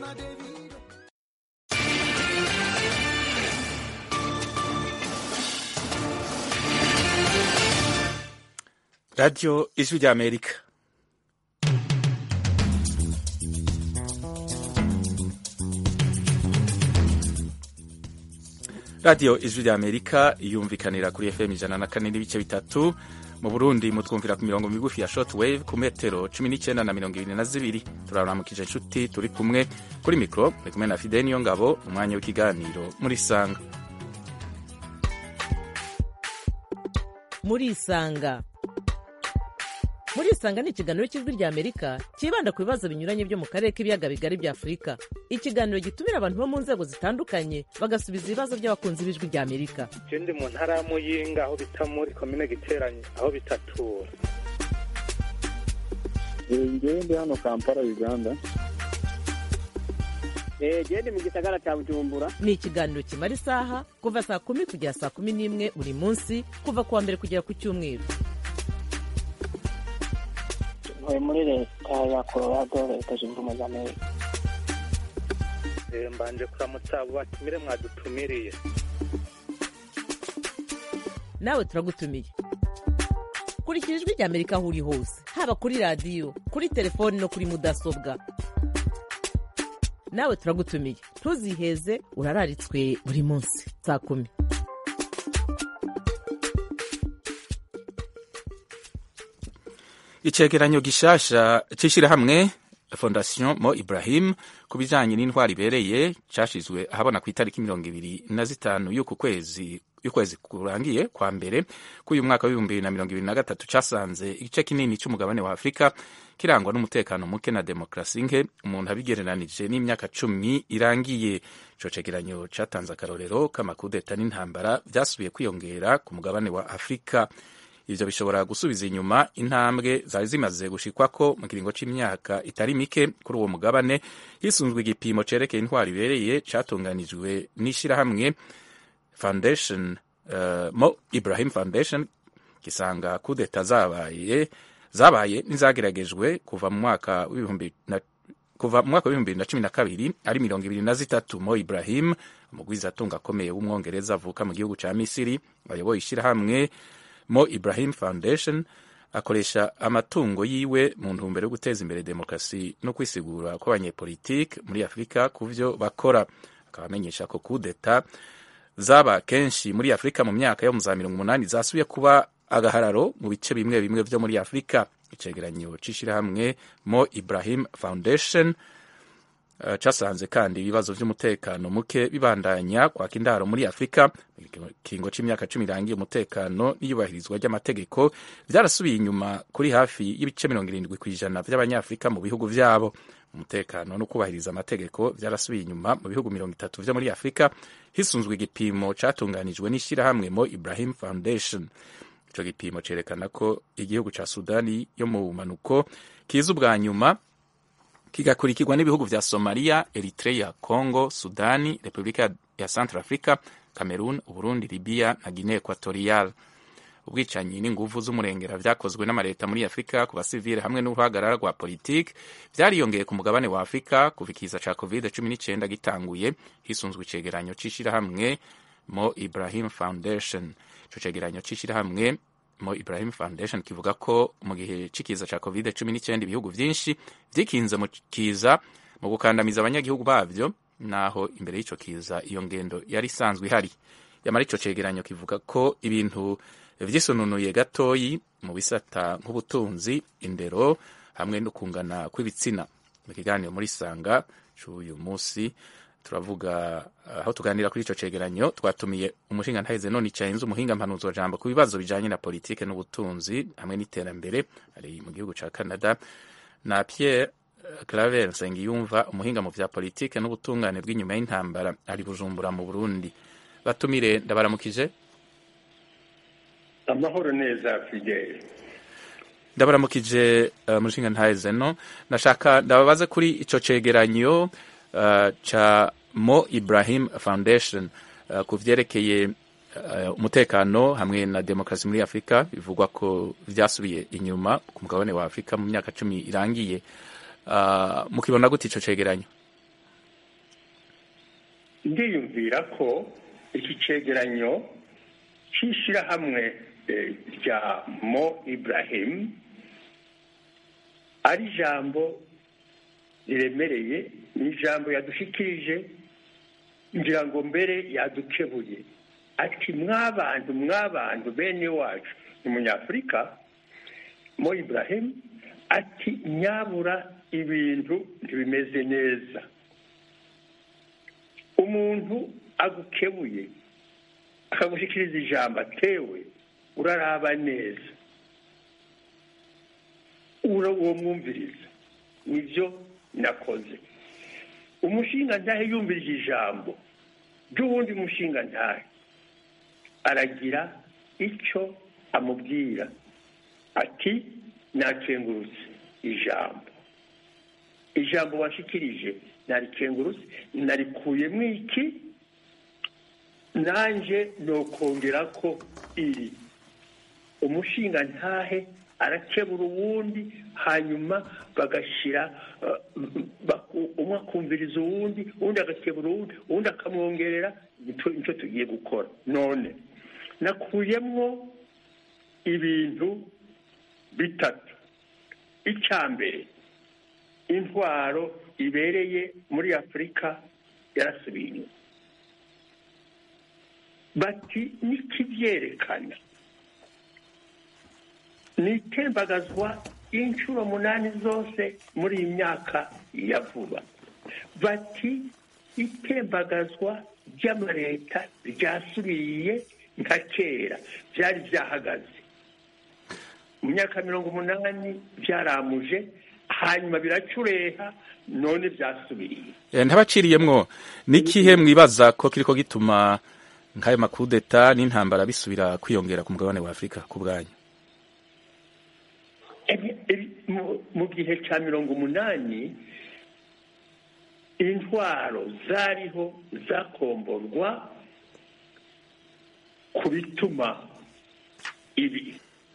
radiyo ijwi ry'amerika radiyo ijwi ry'amerika yumvikanira kuri fm ijana na kane n'ibice bitatu mu burundi mutwumvira ku mirongo migufi ya short wave ku metero cumi n'icyenda na mirongo ibiri na zibiri turaramukije inshuti turi kumwe kuri mikoro turi kumwe na fide niyo ngabo umwanya w'ikiganiro muri sanga muri isanga muri isanga ni ikiganiro cy'ijwi ry'amerika cyibanda ku bibazo binyuranye byo mu karere k'ibiyaga bigari bya afurika ikiganiro gitumira abantu bo mu nzego zitandukanye bagasubiza ibibazo by'abakunzi b'ijwi ry'amerika je ndi mu ntara ya muyinga aho bita muri komine giteranye aho bitatura ngewe ndi hano kampala uganda gende mu gisagara cya bujumbura ni ikiganiro kimara isaha kuva saa kumi kugera saa kumi n'imwe buri munsi kuva ku wa mbere kugera ku cyumweru ntuye muri leta ya colorado leta zunze ubumwe za amerika Eh, mbanje kuramutsa abo batumire mwadutumiriye nawe turagutumiye kurikira ijwi ry'amerika aho uri hose haba kuri radiyo kuri telefoni no kuri mudasobwa nawe turagutumiye ntuziheze urararitswe buri munsi saa kumi icegeranyo gishasha c'ishirahamwe fondation mo ibrahim ku bijanye n'intwari ibereye cashizwe ahabona ku itariki mirongo ibiri na zitanu y'uku kwezi y'ukwezi kurangiye kwa mbere k'uyu mwaka w'ibihumbi bibiri na mirongo ibiri na gatatu casanze igice kinini c'umugabane wa afurika kirangwa n'umutekano muke na demokarasi nke umuntu abigereranije n'imyaka cumi irangiye ico cegeranyo catanze akarorero k'amakudeta n'intambara vyasubiye kwiyongera ku mugabane wa afurika ivyo bishobora gusubiza inyuma intambwe zari zimaze gushikwako mu kiringo c'imyaka itari mike kuri uwo mugabane hisunzwe igipimo cerekeye intwari ibereye catunganijwe n'ishirahamwe foundation uh, mo ibrahim foundation gisanga kudeta zabaye zabaye n'izageragejwe kuva mu mwaka w'ibihumbi na kuva mu mwaka w'ibihumbi bibiri na cumi na kabiri ari mirongo ibiri na zitatu mo ibrahim umugwizatunga akomeye w'umwongereza avuka mu gihugu ca misiri ayoboye ishirahamwe mo ibrahim foundation akoresha amatungo yiwe mu ntumbero yo guteza imbere demokarasi no kwisigura kw'abanyepolitike muri afurika ku vyo bakora akaba amenyesha ko kudeta zaba kenshi muri afurika mu myaka yo mu za mirongo umunani zasubiye kuba agahararo mu bice bimwe bimwe vyo muri afurika icegeranyo c'ishirahamwe mo ibrahim foundation Uh, casanze kandi ibibazo vy'umutekano muke bibandanya kwaka indaro muri afurika mu kiringo c'imyaka cumi irangiye umutekano n'iyubahirizwa ry'amategeko vyarasubiye inyuma kuri hafi y'ibice mirongo irindwi kw'ijana vy'abanyafurika mu bihugu vyabo umutekano no kubahiriza amategeko vyarasubiye inyuma mu bihugu mirongo itatu vyo muri afurika hisunzwe igipimo catunganijwe n'ishirahamwe mo ibrahim foundation ico gipimo cerekana ko igihugu ca sudani yo mu bumanuko kiza ubwa nyuma kigakurikirwa n'ibihugu vya Somalia, Eritrea, Congo, Sudani, Repubulika ya Central Africa, Cameroon, Uburundi, Libya na Guinea Equatorial. Ubwicanyi n'inguvu z'umurengera vyakozwe n'amaleta muri Afrika ku basivile hamwe n'uruhagarara rwa politiki vyariyongeye ku mugabane wa Afrika kuva ikiza ca COVID-19 gitanguye hisunzwe icegeranyo c'ishirahamwe Mo Ibrahim Foundation. Ico cegeranyo c'ishirahamwe Mo Ibrahim Foundation kivuga ko mu gihe c'ikiza ca COVID-19 ibihugu vyinshi vyikinze mu kiza mu gukandamiza abanyagihugu bavyo naho imbere y'ico kiza iyo ngendo yari isanzwe ihari yamara ico cegeranyo kivuga ko ibintu vyisununuye gatoyi mu bisata nk'ubutunzi indero hamwe no kungana kw'ibitsina mu kiganiro muri sanga c'uyu musi turavuga aho tuganira kuri ico cegeranyo twatumiye umushinga ntaheze none icayenze umuhinga mpanuzo jambo ku bibazo bijanye na politike n'ubutunzi hamwe n'iterambere ari mu gihugu ca Canada na Pierre Claver Nsengiyumva umuhinga mu vya politike n'ubutungane bw'inyuma y'intambara ari Bujumbura mu Burundi batumire ndabaramukije amahoro neza Fidel ndabaramukije uh, mushinga ntaheze no nashaka ndababaze kuri ico cegeranyo uh, cha Mo Ibrahim Foundation uh, ku vyerekeye uh, umutekano hamwe na demokarasi muri Afurika bivugwa ko vyasubiye inyuma ku mugabane wa Afurika mu myaka cumi irangiye uh, mukibona gute ico cegeranyo ndiyumvira ko iki cegeranyo cy'ishyirahamwe eh, rya mo ibrahim ari ijambo riremereye ni ijambo yadushikirije ngira ngo mbere yadukebuye ati mwabantu mwabantu bene wacu ni umunyafurika mo ibrahim ati nyabura ibintu ntibimeze neza umuntu agukebuye akagushyikiriza ijambo atewe uraraba neza ura uwo mwumviriza nibyo nakoze umushinga ntahe yumvirije ijambo ry'uwundi mushinga ntahe aragira icyo amubwira ati nakengurutse ijambo ijambo washikirije narikengurutse narikuyemo iki nanjye nokongera ko iri umushinga ntahe arakebura uwundi hanyuma bagashyira umwe akumviriza uwundi uwundi agakebura uwundi uwundi akamwongerera nicyo tugiye gukora none nakuyemo ibintu bitatu icya mbere intwaro ibereye muri afurika yarasubiye inyuma bati n'ikibyerekana ni itembagazwa inshuro munani zose muri iyi myaka ya vuba bati itembagazwa ry'amaleta ryasubiye nka kera byari byahagaze mu myaka mirongo umunani byaramuje hanyuma biracureha none byasubiriye ntabaciriyemwo n'ikihe mwibaza ko kiriko gituma nk'ayo makudeta n'intambara bisubira kwiyongera ku mugabane wa afurika ku bwanyu mu gihe cya mirongo umunani intwaro zariho zakomborwa ku bituma ibi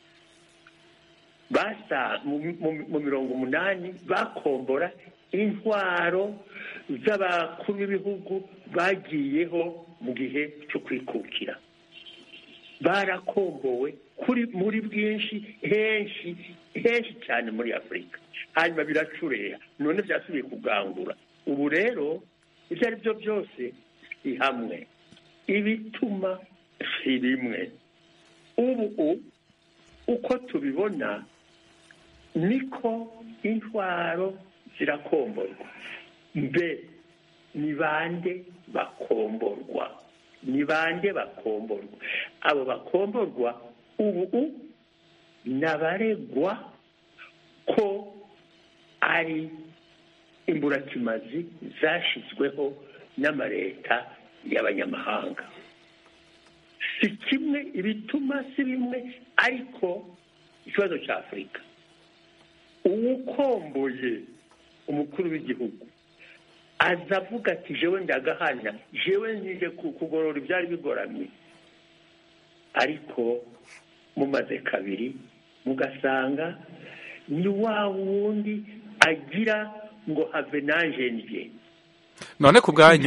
basa mu mirongo umunani bakombora intwaro z'abakuru b'ibihugu bagiyeho mu gihe cyo kwikukira barakombowe kuri muri bwinshi henshi henshi cyane muri afurika hanyuma biracureha none byasubiye kugangura ubu rero ibyo ari byo byose si hamwe ibituma si bimwe ubu uko tubibona niko intwaro zirakomborwa mbe ni bande bakomborwa ni bande bakomborwa abo bakomborwa ubu n'abaregwa ko ari imburakimazi zashyizweho n'amaleta y'abanyamahanga si kimwe ibituma si bimwe ariko ikibazo cya afurika uwukomboye umukuru w'igihugu aza avuga ati jewe ndagahana jewe nije kugorora ibyari bigoramye ariko mumaze kabiri mugasanga ni wa wundi agira ngo have nanje ndye none ku bwanyu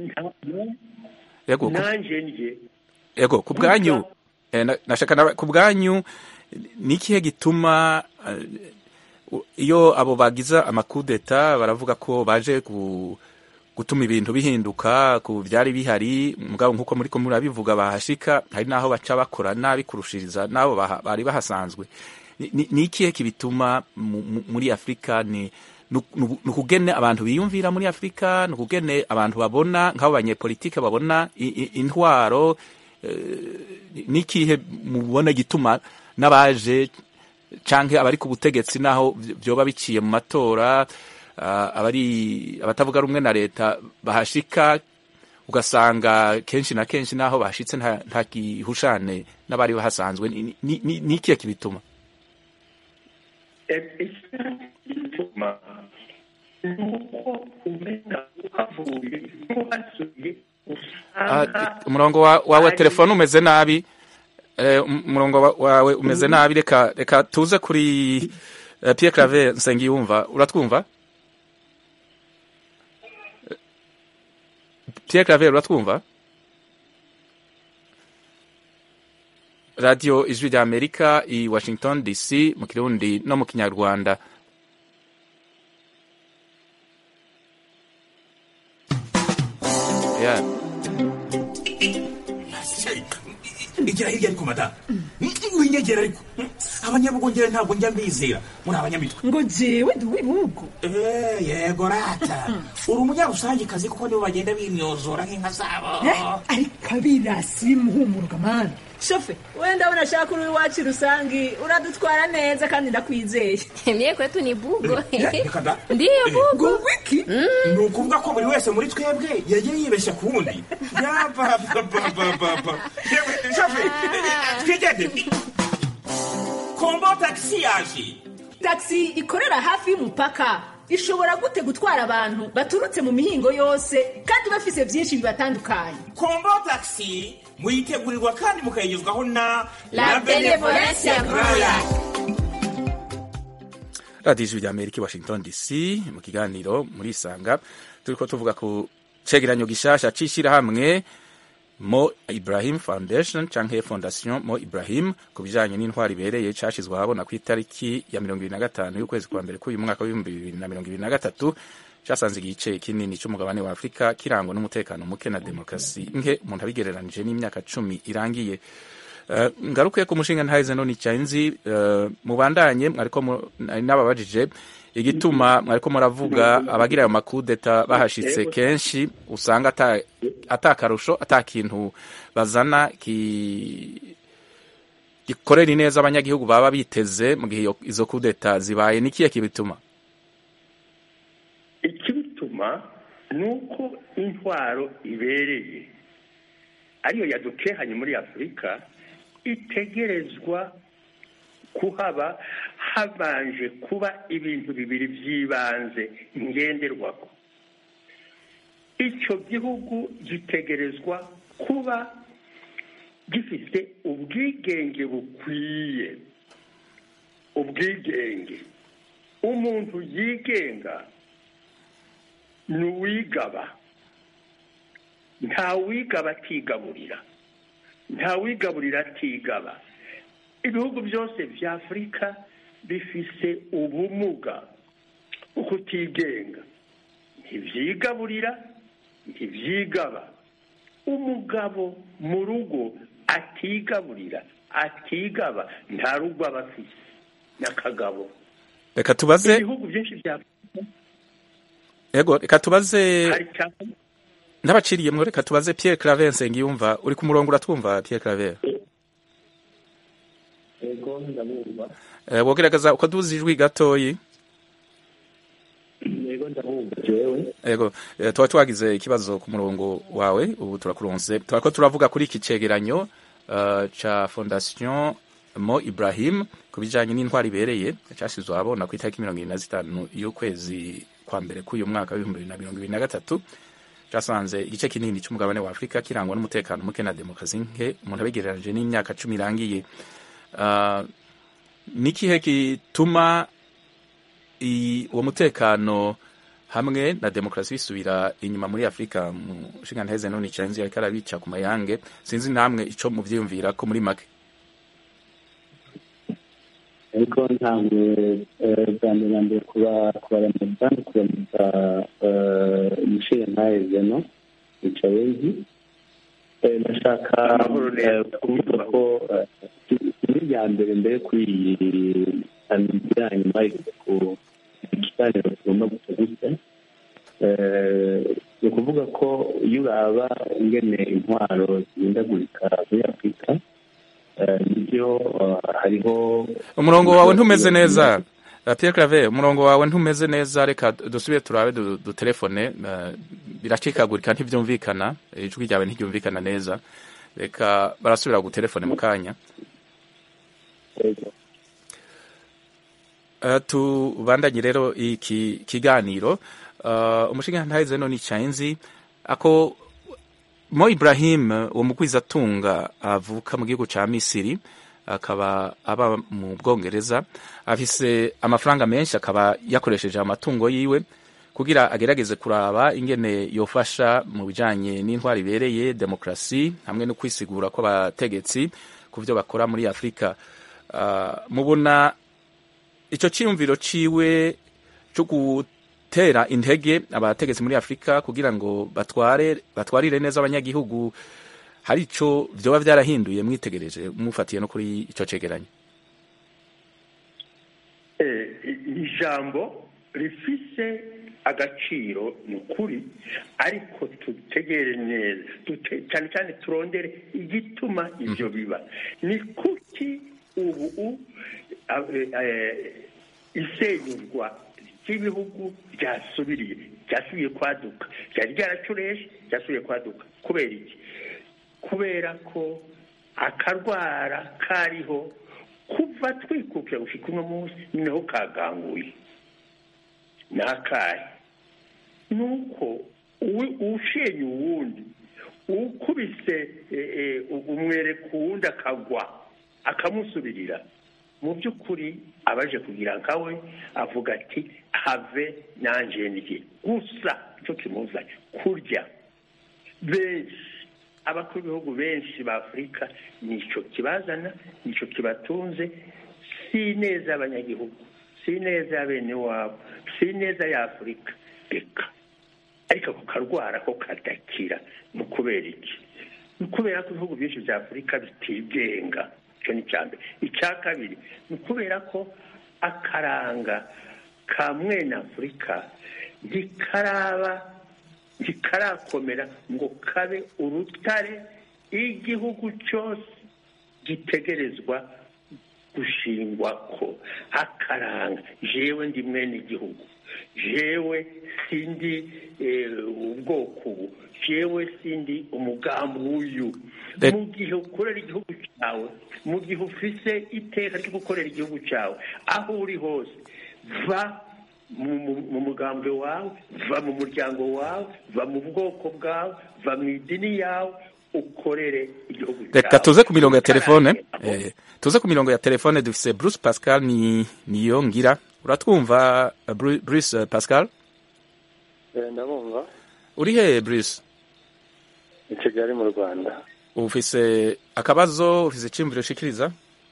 yego nanje ndye yego ku bwanyu nashaka ku bwanyu ni ikihe gituma iyo abo bagize amakudeta baravuga ko baje gutuma ibintu bihinduka ku byari bihari mugabo nk'uko muri ko murabivuga bahashika hari n'aho baca bakora nabi kurushiriza n'abo bari bahasanzwe ni ikihe kibituma muri afurika ni ukugene abantu biyumvira muri afurika ni ukugene abantu babona nk'abo banyepolitike babona intwaro ni ikihe mubona gituma n'abaje canke abari ku butegetsi naho vyoba biciye mu matora abari abatavuga rumwe na leta bahashika ugasanga kenshi na kenshi naho bashitse nta gihushane n'abari bahasanzwe ni ikihe kibituma bituma nuko umenya uhavuye n'uhasuye usanga umurongo wawe telefone umeze nabi umurongo wawe umeze nabi reka reka tuze kuri Pierre Claver Nsengiyumva uratwumva Pierre Claver uratwumva radio ijwi rya amerika i washington dc mu kirundi no mu kinyarwanda yeah. igira hirya ariko mada winyegera ariko abanyabugongera ntabwo njya mbizera muri abanyamitwe ngo jewe ndi uw'ibihugu Eh, yego rata uri umunyarusangikazi kuko nibo bagenda bimyozora nk'inka zabo ariko abirasi bimuhumuruka mani shofe wenda ndabona ashaka uri iwacu rusangi uradutwara neza kandi ndakwizeye Mie kwetu ni bugo. Eh, reka da. Ndiyo bugo. ngo wiki ni ukuvuga ko buri wese muri twebwe yagiye yibeshya ku wundi yabababababa twigende kombo tagisi yaje taxi ikorera hafi y'umupaka ishobora gute gutwara abantu baturutse mu mihingo yose kandi bafise byinshi bibatandukanye kombo tagisi muyitegurirwa kandi mukayigezwaho na La Benevolencia Royal. radiyo ijwi rya amerika i washington dc mu kiganiro muri isanga turiko tuvuga ku cegeranyo gishasha c'ishirahamwe mo ibrahim foundation canke fondation mo ibrahim ku bijanye n'intwari ibereye cashizwe ahabona ku itariki ya mirongo ibiri na gatanu y'ukwezi kwa mbere k'uyu mwaka w'ibihumbi bibiri na mirongo ibiri na gatatu casanze igice kinini c'umugabane wa afurika kirangwa n'umutekano muke na demokarasi nke umuntu abigereranije n'imyaka cumi irangiye Uh, ngaruke ku mushinga ntahize none icyanzi uh, mubandanye mwariko mu- nari nababajije igituma mwariko muravuga abagira ayo makudeta bahashitse kenshi usanga ata atakarusho ata kintu bazana ki gikorera ineza abanyagihugu baba biteze mu gihe iyo- izo kudeta zibaye nikiye kibituma ikibituma ni uko intwaro ibereye ariyo yadukehanye muri afurika itegerezwa kuhaba habanje kuba ibintu bibiri by'ibanze ngenderwaho icyo gihugu gitegerezwa kuba gifite ubwigenge bukwiye ubwigenge umuntu yigenga ni uwigaba nta wigaba atigaburira nta wigaburira atigaba ibihugu byose bya afurika bifise ubumuga bwo kutigenga ntibyigaburira ntibyigaba umugabo mu rugo atigaburira atigaba nta rugo aba afite n'akagabo reka tubaze ibihugu byinshi bya afurika yego reka tubaze hari cyane n'abaciriyemwo reka tubaze Pierre Claver Nsengiyumva uri ku murongo uratwumva Pierre Claver yego ndabumva Eh, wogerageza ukaduza ijwi gatoyi yego ndabumva jewe yego eh, tuba twagize ikibazo ku murongo wawe ubu turakuronse turako turavuga kuri iki cegeranyo uh, ca fondation mo ibrahim ku bijanye n'intwari ibereye casizwe ahabona ku itariki mirongo ibiri na zitanu y'ukwezi kwa mbere k'uyu mwaka w'ibihumbi bibiri na mirongo ibiri na gatatu casanze igice kinini c'umugabane wa afurika kirangwa n'umutekano muke na demokarasi nke umuntu abigereranije n'imyaka cumi irangiye uh, nikihe gituma i- uwo mutekano hamwe na demokarasi bisubira inyuma muri afurika mu nshinga nteze none icanzi ariko arabica ku mayange sinzi namwe ico muvyiyumvira ko muri make ariko ntabwo eh, bwa mbere na mbere kuba kubaramutsa no kuramutsa umushinga ntaheze no yicaye nzi Eh, ndashaka Amahoro neza. eh, kuvuga ko eh, ikintu rya mbere mbere kuri iyi samidi yanyu mwahise ku ikiganiro tugomba guca gutya Eh, ni ukuvuga ko iyo uraba ingene intwaro zihindagurika muri afurika eh, nibyo eh, hariho umurongo wawe ntumeze neza Uh, Pierre Claver umurongo wawe ntumeze neza reka dusubire turabe du- dutelefone uh, biracikagurika ntivyumvikana ijwi ryawe ntiryumvikana neza reka barasubira gutelefone mu kanya Uh, tubandanye rero iki kiganiro uh, umushinga ntahize none icanzi ako Mo Ibrahim uwo mugwizatunga avuka mu gihugu ca Misiri akaba aba mu Bwongereza afise amafaranga menshi akaba yakoresheje amatungo yiwe kugira agerageze kuraba ingene yofasha mu bijanye n'intwari ibereye demokarasi hamwe no kwisigura kw'abategetsi ku byo bakora muri afurika uh, mubona ico ciyumviro ciwe cyo gutera intege abategetsi muri afurika kugira ngo batware batwarire neza abanyagihugu hari ico vyoba vyarahinduye mwitegereje mufatiye no kuri ico cegeranyo ijambo rifise agaciro ni ukuri ariko tutegere neza cyane cyane turondere igituma ibyo biba ni kuki ubu isenyurwa ry'ibihugu ryasubiriye ryasubiye kwaduka ryari ryaracureshe ryasubiye kwaduka kubera iki kubera ko akarwara kariho kuva twikukira gushika uno munsi noneho kaganguye ni akahe ni uko ushenye uwundi ukubise umwere ku wundi akagwa akamusubirira mu by'ukuri abaje kugira nkawe avuga ati have nanjye ndye gusa icyo kimuzanye kurya benshi abakuru b'ibihugu benshi ba afurika nicyo kibazana nicyo kibatunze si neza y'abanyagihugu si neza ya bene wabo si neza ya afurika reka ariko ako karwara ko kadakira ni ukubera iki ni ukubera ko ibihugu byinshi bya afurika bitigenga icyo ni icya mbere icya kabiri ni ukubera ko akaranga ka mwene afurika ntikaraba ntikarakomera ngo kabe urutare igihugu cyose gitegerezwa gushingwa ko akaranga jewe ndi mwene igihugu jewe sindi ubwoko ubu jewe sindi umugambi w'uyu mu gihe ukorera igihugu cyawe mu gihe ufise iteka ryo gukorera igihugu cyawe aho uri hose va mu mugambwe wawe va mu muryango wawe va mu bwoko bwawe va mu idini yawe ukorere igihugu cyawe reka tuze ku mirongo ya telefone tuze ku mirongo ya telefone dufise bruce pascal ni niyo ngira uratwumva bruce pascal ndabumva uri he bruce i kigali mu rwanda ufise akabazo ufise icyumviro ushikiriza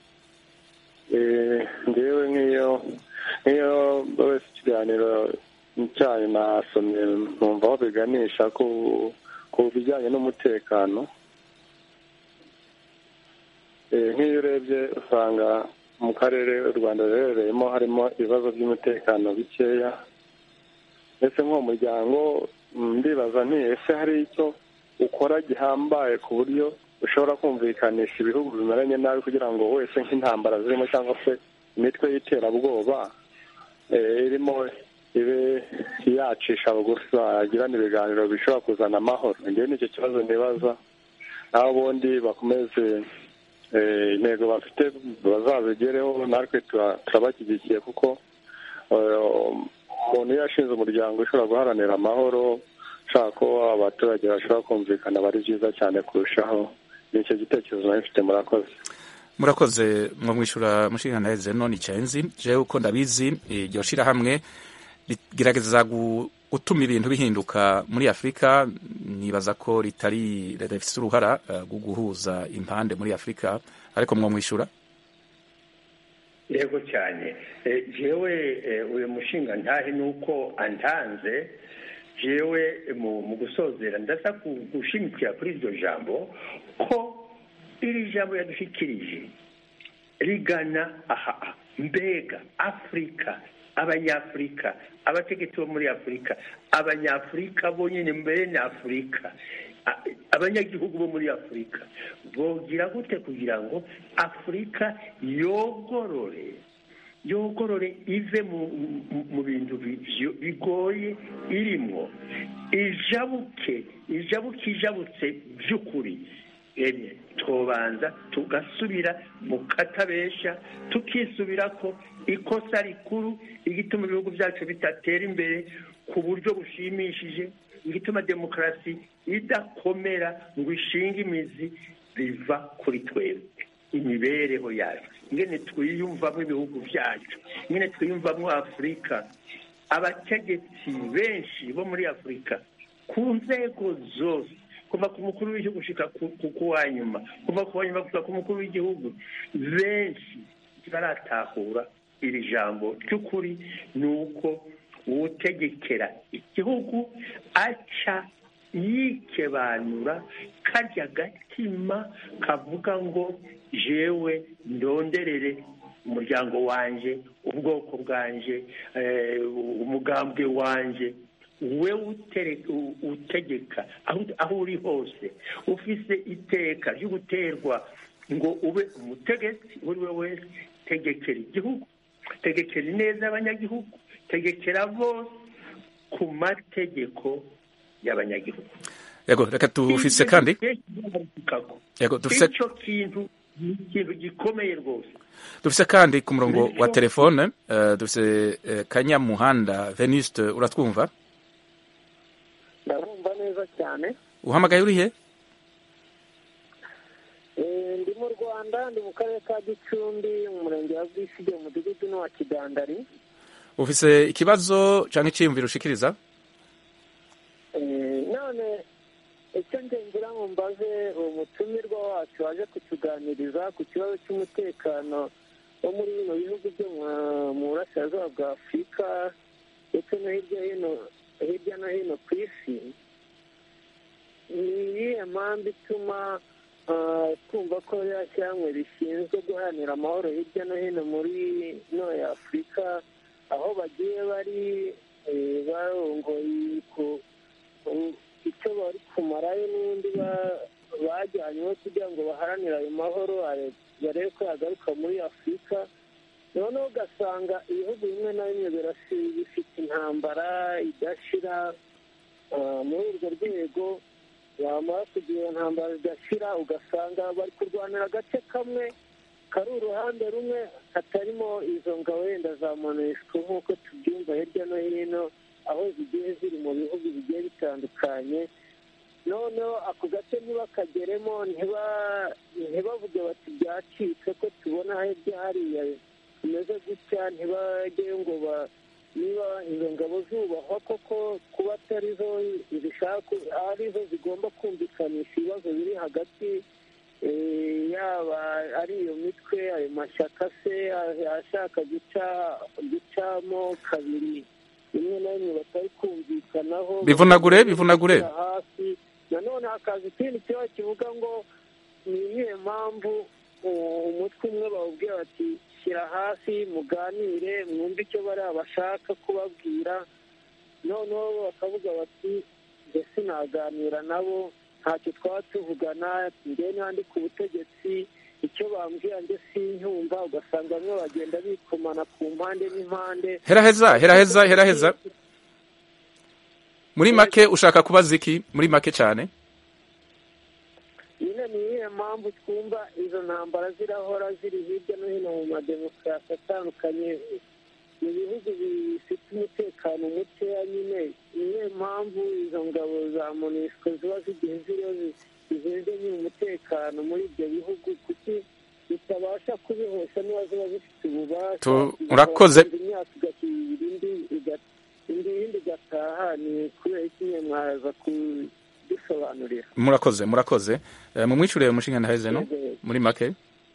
ngewe nk'iyo nk'iyo wese ikiganiro cyanyu nasomye nkumva aho biganisha ku ku bijyanye n'umutekano nk'iyo urebye usanga mu karere u rwanda ruherereyemo harimo ibibazo by'umutekano bikeya ndetse nk'uwo muryango ndibaza nti ese hari icyo ukora gihambaye ku buryo ushobora kumvikanisha ibihugu bimeranye nabi kugira ngo wese nk'intambara zirimo cyangwa se imitwe y'iterabwoba irimo ibe yacisha bugufi bagirana ibiganiro bishobora kuzana amahoro ngewe nicyo kibazo nibaza naho ubundi bakomeze intego bafite bazazigereho natwe turabashyigikiye kuko umuntu iyo yashinze umuryango ushobora guharanira amahoro ushaka ko abaturage bashobora kumvikana bari byiza cyane kurushaho nicyo gitekerezo nawe mfite murakoze murakoze mwo mwishyura mushingana heze none icyenzi jewe uko ndabizi iryo shirahamwe rigerageza gutuma ibintu bihinduka muri afurika nibaza ko ritari rifite uruhara rwo guhuza impande muri afurika ariko mwo mwishyura yego cyane jewe uyu mushinga ntahe nuko antanze jewe mu gusozera ndasa gushimikira kuri iryo jambo ko iri jambo yadushikirije rigana aha mbega afurika abanyafurika abategetsi bo muri afurika abanyafurika bonyine mbere na afurika abanyagihugu bo muri afurika bogira gute kugira ngo afurika yogorore yogorore ive mu bintu bigoye irimo ijabuke ijabuke ijabutse by'ukuri tubanza tugasubira mu katabesha tukisubira ko ikosa rikuru igituma ibihugu byacu bitatera imbere ku buryo bushimishije igituma demokarasi idakomera ngo ishinge imizi biva kuri twebwe imibereho yacu ingene twiyumvamo ibihugu byacu ingene twiyumvamo afurika abategetsi benshi bo muri afurika ku nzego zose kuva ku mukuru w'igihugu gushika ku ku- ku wa nyuma kuva ku wa nyuma gushika ku mukuru w'igihugu benshi baratahura iri jambo ry'ukuri ni uko uwutegekera igihugu aca yikebanura karya gatima kavuga ngo jewe ndonderere umuryango wanje ubwoko bwanje eh, umugambwe wanje we utere- u- utegeka aho aho uri hose ufise iteka ryo guterwa ngo ube umutegetsi uwo ari we wese tegekera igihugu tegekera ineza y'abanyagihugu tegekera bose ku mategeko y'abanyagihugu yego reka tufise kandi yego dufise icyo kintu ni ikintu gikomeye rwose dufise kandi ku murongo wa telefone eh, dufise eh, kanyamuhanda venuste uratwumva ndabumva neza cyane uhamagaye urihe Eh, ndi mu rwanda ndi mu karere ka gicumbi mu murenge wa bwisige mu mudugudu n'uwa kidandari ufise ikibazo canke iciyumviro ushikiriza Eh, none icyo ngira ngo mbaze uwo mutumirwa wacu waje kutuganiriza ku kibazo cy'umutekano wo muri bino bihugu byo mu- mu burasirazuba bwa afurika ndetse no hirya hino hirya no hino ku isi ni iyihe mpamvu ituma ah, twumva ko ririya shyirahamwe rishinzwe guharanira amahoro hirya no hino muri no ya afurika aho bagiye bari eh, barongoye ku ku- icyo bari kumarayo n'undi ba- bajyanyweho kugira ngo baharanire ayo mahoro are- barebe ko yagaruka muri afurika noneho ugasanga ibihugu bimwe na bimwe birasi- bifite intambara idashira Ah, muri urwo rwego bamara kugira iyo ntambara idashira ugasanga bari kurwanira agace kamwe kari uruhande rumwe hatarimo izo ngabo wenda za monesco nk'uko tubyumva hirya no hino aho zigiye ziri mu bihugu bigiye bitandukanye noneho ako gace ntibakageremo ntiba- ntibavuge bati byacitse ko tubona hirya hariya tumeze gutya ntibajyeyo ngo ba niba izo ngabo zubahwa koko kuba atari zo zishaka ari zo zigomba kumvikanisha ibibazo biri hagati eh, yaba ari iyo mitwe ayo mashyaka se a- ashaka guca gucamo kabiri rimwe na rimwe batari kumvikanaho Bivunagure, bivunagure. Gushyira hasi nanone hakaza ikindi kibazo kivuga ngo ni iyihe mpamvu uh, umutwe umwe bawubwira bati shyira hasi muganire mwumve icyo bariya bashaka kubabwira noneho bakavuga bati mbese naganira nabo ntacyo twaba tuvugana njye n'andi ku butegetsi icyo bambwira njye sinyumva ugasanga bamwe bagenda bikomana ku mpande n'impande heraheza heraheza heraheza muri make ushaka kubaza iki muri make cyane nyine ni iyihe mpamvu twumva izo ntambara zirahora ziri hirya no hino mu mademokarasi atandukanye mu bihugu bifite umutekano mukeya nyine ni iyihe mpamvu izo ngabo za monisco ziba zigiye ziriho zi- zishinzwe nyine umutekano muri ibyo bihugu kuki zitabasha kubihosha niba ziba zifite ububasha Tu- urakoze. zigahora imyaka igashyira indi iga- indi yindi igataha ni kubera iki nyine mwaza kudusobanurira murakoze murakoze Eh, mumwicurire umushinga ndaheze no muri make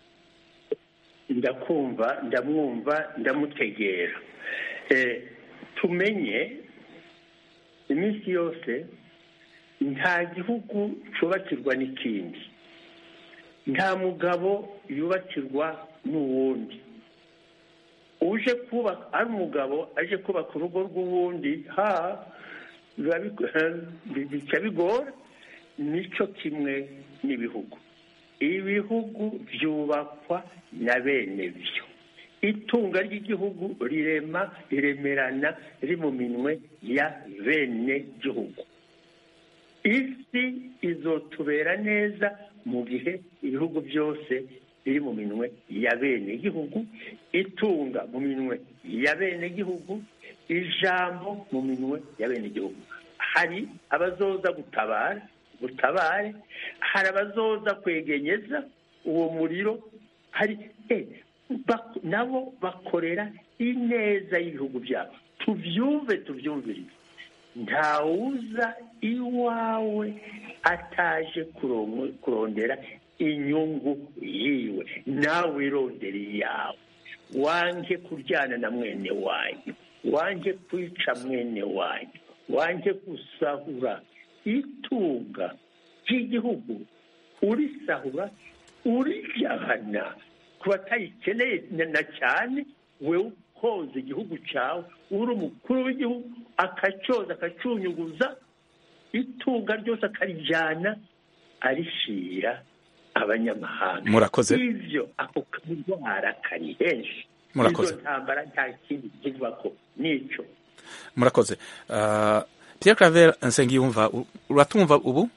ndakumva ndamwumva ndamutegera Eh, tumenye iminsi yose nta gihugu cyubakirwa n'ikindi nta mugabo yubakirwa n'uwundi uje kubaka ari umugabo aje kubaka urugo rw'uwundi ha biba bigo- bica bigora nicyo kimwe n'ibihugu ibihugu byubakwa na bene byo itunga ry'igihugu rirema riremerana riri mu minwe ya bene gihugu isi izotubera neza mu gihe ibihugu byose biri mu minwe ya bene gihugu itunga mu minwe ya bene gihugu ijambo mu minwe ya bene gihugu hari abazoza gutabara gutabare hari abazoza kwegenyeza uwo muriro hari eh, bak- nabo bakorera ineza y'ibihugu byabo tuvyumve tuvyumvirize ntawuza iwawe ataje kurongo- kurondera inyungu yiwe nawe irondera iyawe wange kuryana na mwene wanyu wange kwica mwene wanyu wange gusahura itunga ry'igihugu urisahura urijyana ku batayikeneye na- na cyane wewe ukoza igihugu cyawe uri umukuru w'igihugu akacyoza akacunyuguza itunga ryose akarijyana arishira abanyamahanga Murakoze. ivyo ako karwara kari henshi Murakoze. izo ntambara nta kindi kivuga ko nico murakoze Ah, pierre claver nsengiyumva u- uratumva ubu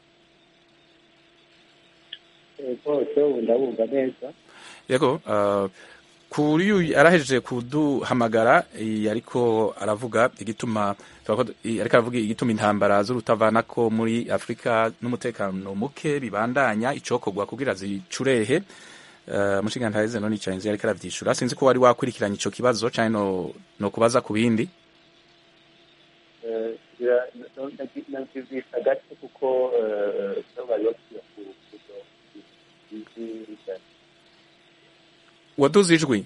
rwose ubu ndabumva neza yego ah, kuri uyu arahejeje kuduhamagara eh, ariko aravuga igituma twavuga ko- eh, ariko aravuga igituma intambara z'urutavanako muri afurika n'umutekano muke bibandanya icokorwa kugira zicurehe Uh, mushinga ntaheze none icayenzi yariko aravyishura sinzi ko wari wakurikiranye ico kibazo canke no, no kubaza ku bindi Eh, bira- no- nagi- nabyumvise gato kuko eh, no bari bakwiye ku- kuzo- izi- waduze ijwi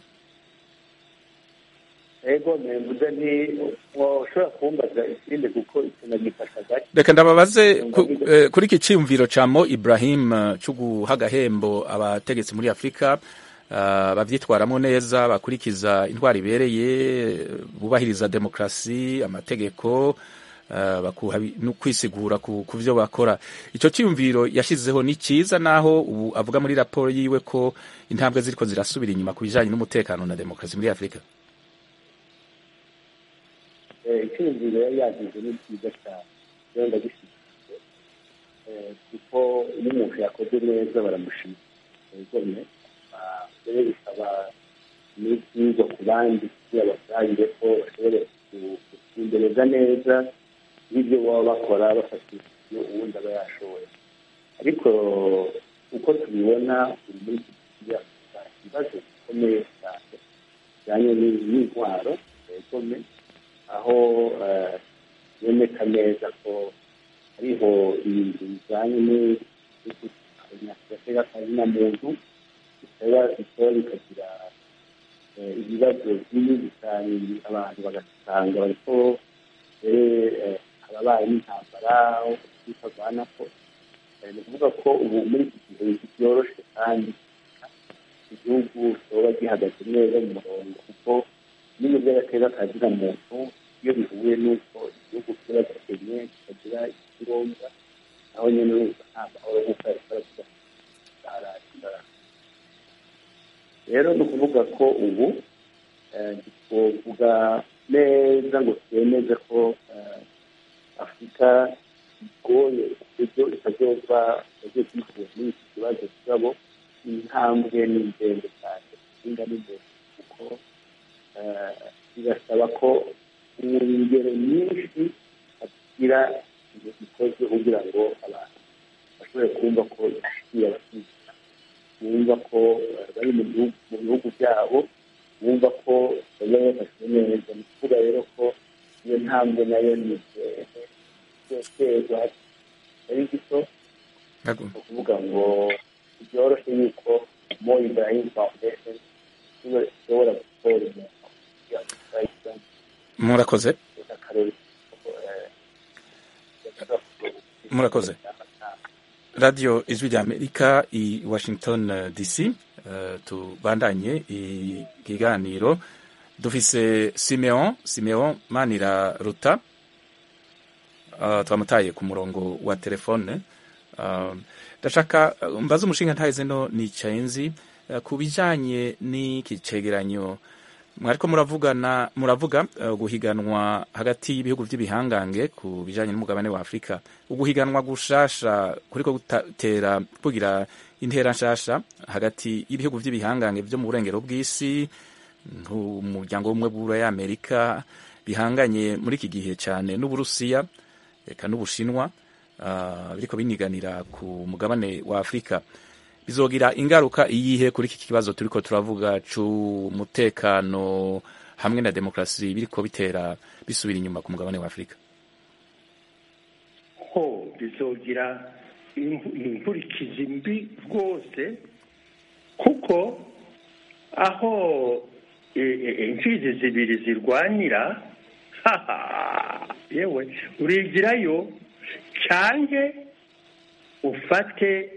ego mvuze nti ushobora kumbaza ikindi kuko ikinagifasha gato reka ndababaze ku, eh, kuri iki ciyumviro ca mo ibrahim eh, co guha agahembo abategetsi muri afurika uh, bavyitwaramwo neza bakurikiza intwaro ibereye eh, bubahiriza demokrasi amategeko uh, bakuha bi- no kwisigura ku, ku vyo bakora ico ciyumviro yashizeho ni ciza naho ubu avuga muri raporo yiwe ko intambwe ziriko zirasubira inyuma ku bijanye n'umutekano na demokrasi muri afurika icyumviro yari yagize ni cyiza cyane rero ndagishyigikiye Eh, kuko iyo umuntu yakoze neza baramushimira egome rero bisaba n'ibyigwa ku bandi kugira basangire ko bashobore ku- gusimbereza neza n'ibyo baba bakora bafatishije uwundi aba yashoboye ariko uko tubibona uyu muri iki gihe ibibazo bikomeye cyane bijyanye n'i- n'intwaro egome aho eh, biboneka neza ko hariho ibintu bijyanye n'agateka kazina muntu bitaba bitaba bikagira eh, ibibazo byinshi cyane abantu bagasanga bariko eh, ababaye n'intambara aho bitavana ko Eh, ni ukuvuga ko ubu muri iki gihe byoroshye kandi igihugu kiba gihagaze neza mu murongo kuko n'iyo by'agateka kazina muntu iyo bihuye n'uko igihugu kiba gakenye kikagira ikironga aho nyine urumva nta mahoro nk'uko yari karavuga aragira rero ni ukuvuga ko ubu eh, ntitwovuga neza ngo twemeze ko eh, afurika igoye ibyo itazova itagiye kwikura muri iki kibazo kigabo intambwe ni ndende cyane inga ni ndende kuko eh, birasaba ko mu ngero nyinshi hagira ibintu bikozwe kugira ngo abantu bashobore kumva ko ishikiye abakiriya bumva ko eh, bari mu bihugu mu bihugu byabo bumva ko baba bafashwe neza ni ukuvuga rero ko iyo ntambwe nayo ni iterwa ari gito ni ukuvuga ngo byoroshye yuko mo ibrahim foundation ishobora gukora umuntu murakoze murakoze radio ijwi rya amerika i washington eh, dc eh, tubandanye ikiganiro dufise simeon simeon manira ruta uh, twamutaye ku murongo wa telefone uh, ndashaka uh, mbaza umushinga ntahize no nicaye nzi uh, ku bijanye n'iki cegeranyo mwariko muravugana muravuga uh, guhiganwa hagati y'ibihugu vy'ibihangange ku bijanye n'umugabane wa Afrika uguhiganwa gushasha kuriko gutera kugira intera nshasha hagati y'ibihugu vy'ibihangange vyo mu burengero bw'isi nk'umuryango w'ubumwe bw'Uburaya Amerika bihanganye muri iki gihe cyane n'Uburusiya eka n'Ubushinwa uh, biriko biniganira ku mugabane wa Afrika bizogira ingaruka iyihe kuri iki kibazo turiko turavuga c'umutekano hamwe na demokarasi biriko bitera bisubira inyuma ku mugabane wa afurika ho bizogira inkurikizi mbi rwose kuko aho imfizi zibiri zirwanira yewe urigirayo cyange ufate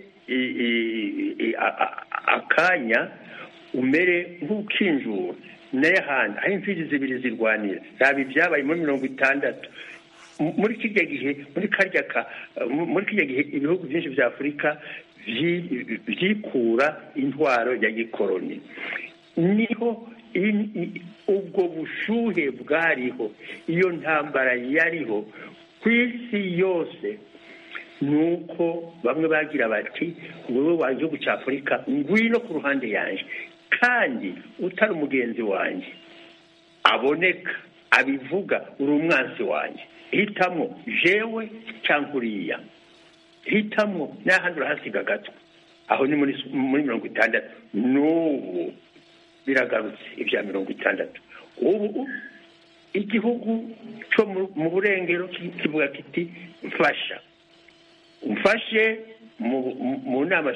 akanya umere nk'ukinjura n'ahandi aho imfizi zibiri zirwanira ntabwo ibyabaye muri mirongo itandatu muri kijya gihe muri karya ka muri kijya gihe ibihugu byinshi bya afurika byikura intwaro ya gikoroni niho ubwo bushuhe bwariho iyo ntambara yariho ku isi yose ni uko bamwe bagira bati wowe wa gihugu cya afurika ngwino ku ruhande yanjye kandi utari umugenzi wanjye aboneka abivuga uri umwansi wanjye hitamo jewe cyangwa uriya hitamo n'ahandi urahasiga gato aho ni muri mirongo itandatu n'ubu biragarutse ibya mirongo itandatu ubu igihugu cyo mu burengero kivuga kiti mfasha mfashe mu nama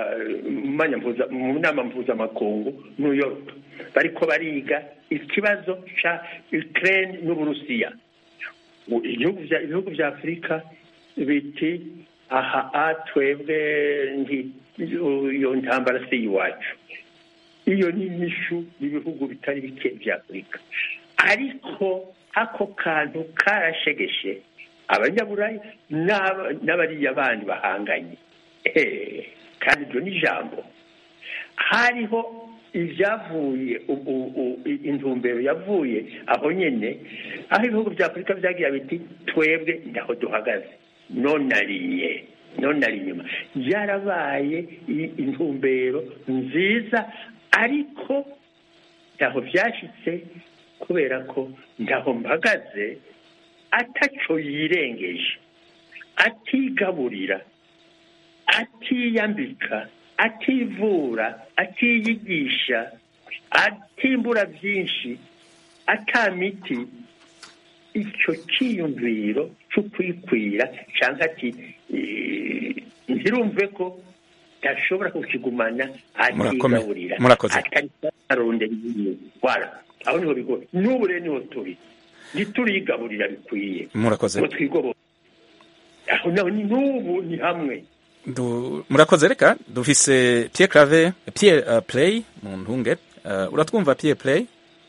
mu nama mpuzamakungu new york bariko bariga ikibazo cya ukraine n'uburusiya ibihugu bya afurika biti aha twebwe iyo ntambara si iwacu iyo ni inyishu y'ibihugu bitari bike bya afurika ariko ako kantu karashegeshe abanyaburayi n'abariya bandi bahanganye kandi ibyo ni ijambo hariho ibyavuye intumbero yavuye aho nyine aho ibihugu bya afurika byagira biti twebwe ndaho duhagaze nonariye nonari inyuma byarabaye intumbero nziza ariko ntaho byashyitse kubera ko ntaho mpagaze ataco yirengeje atigaburira atiyambika ativura atiyigisha atimbura byinshi atamiti icyo cyiyumviro cyo kwikwira cyangwa ati ntirumve ko ntashobora kukigumana atigaburira atari arondera indwara aho niho bigoye n'ubu rero niho turi ntiturigaburira bikwiye murakoze ngo twigobore aho naho ni n'ubu ni hamwe murakoze reka dufise Pierre Clave Pierre uh, Play mu ntunge uh, uratwumva Pierre Play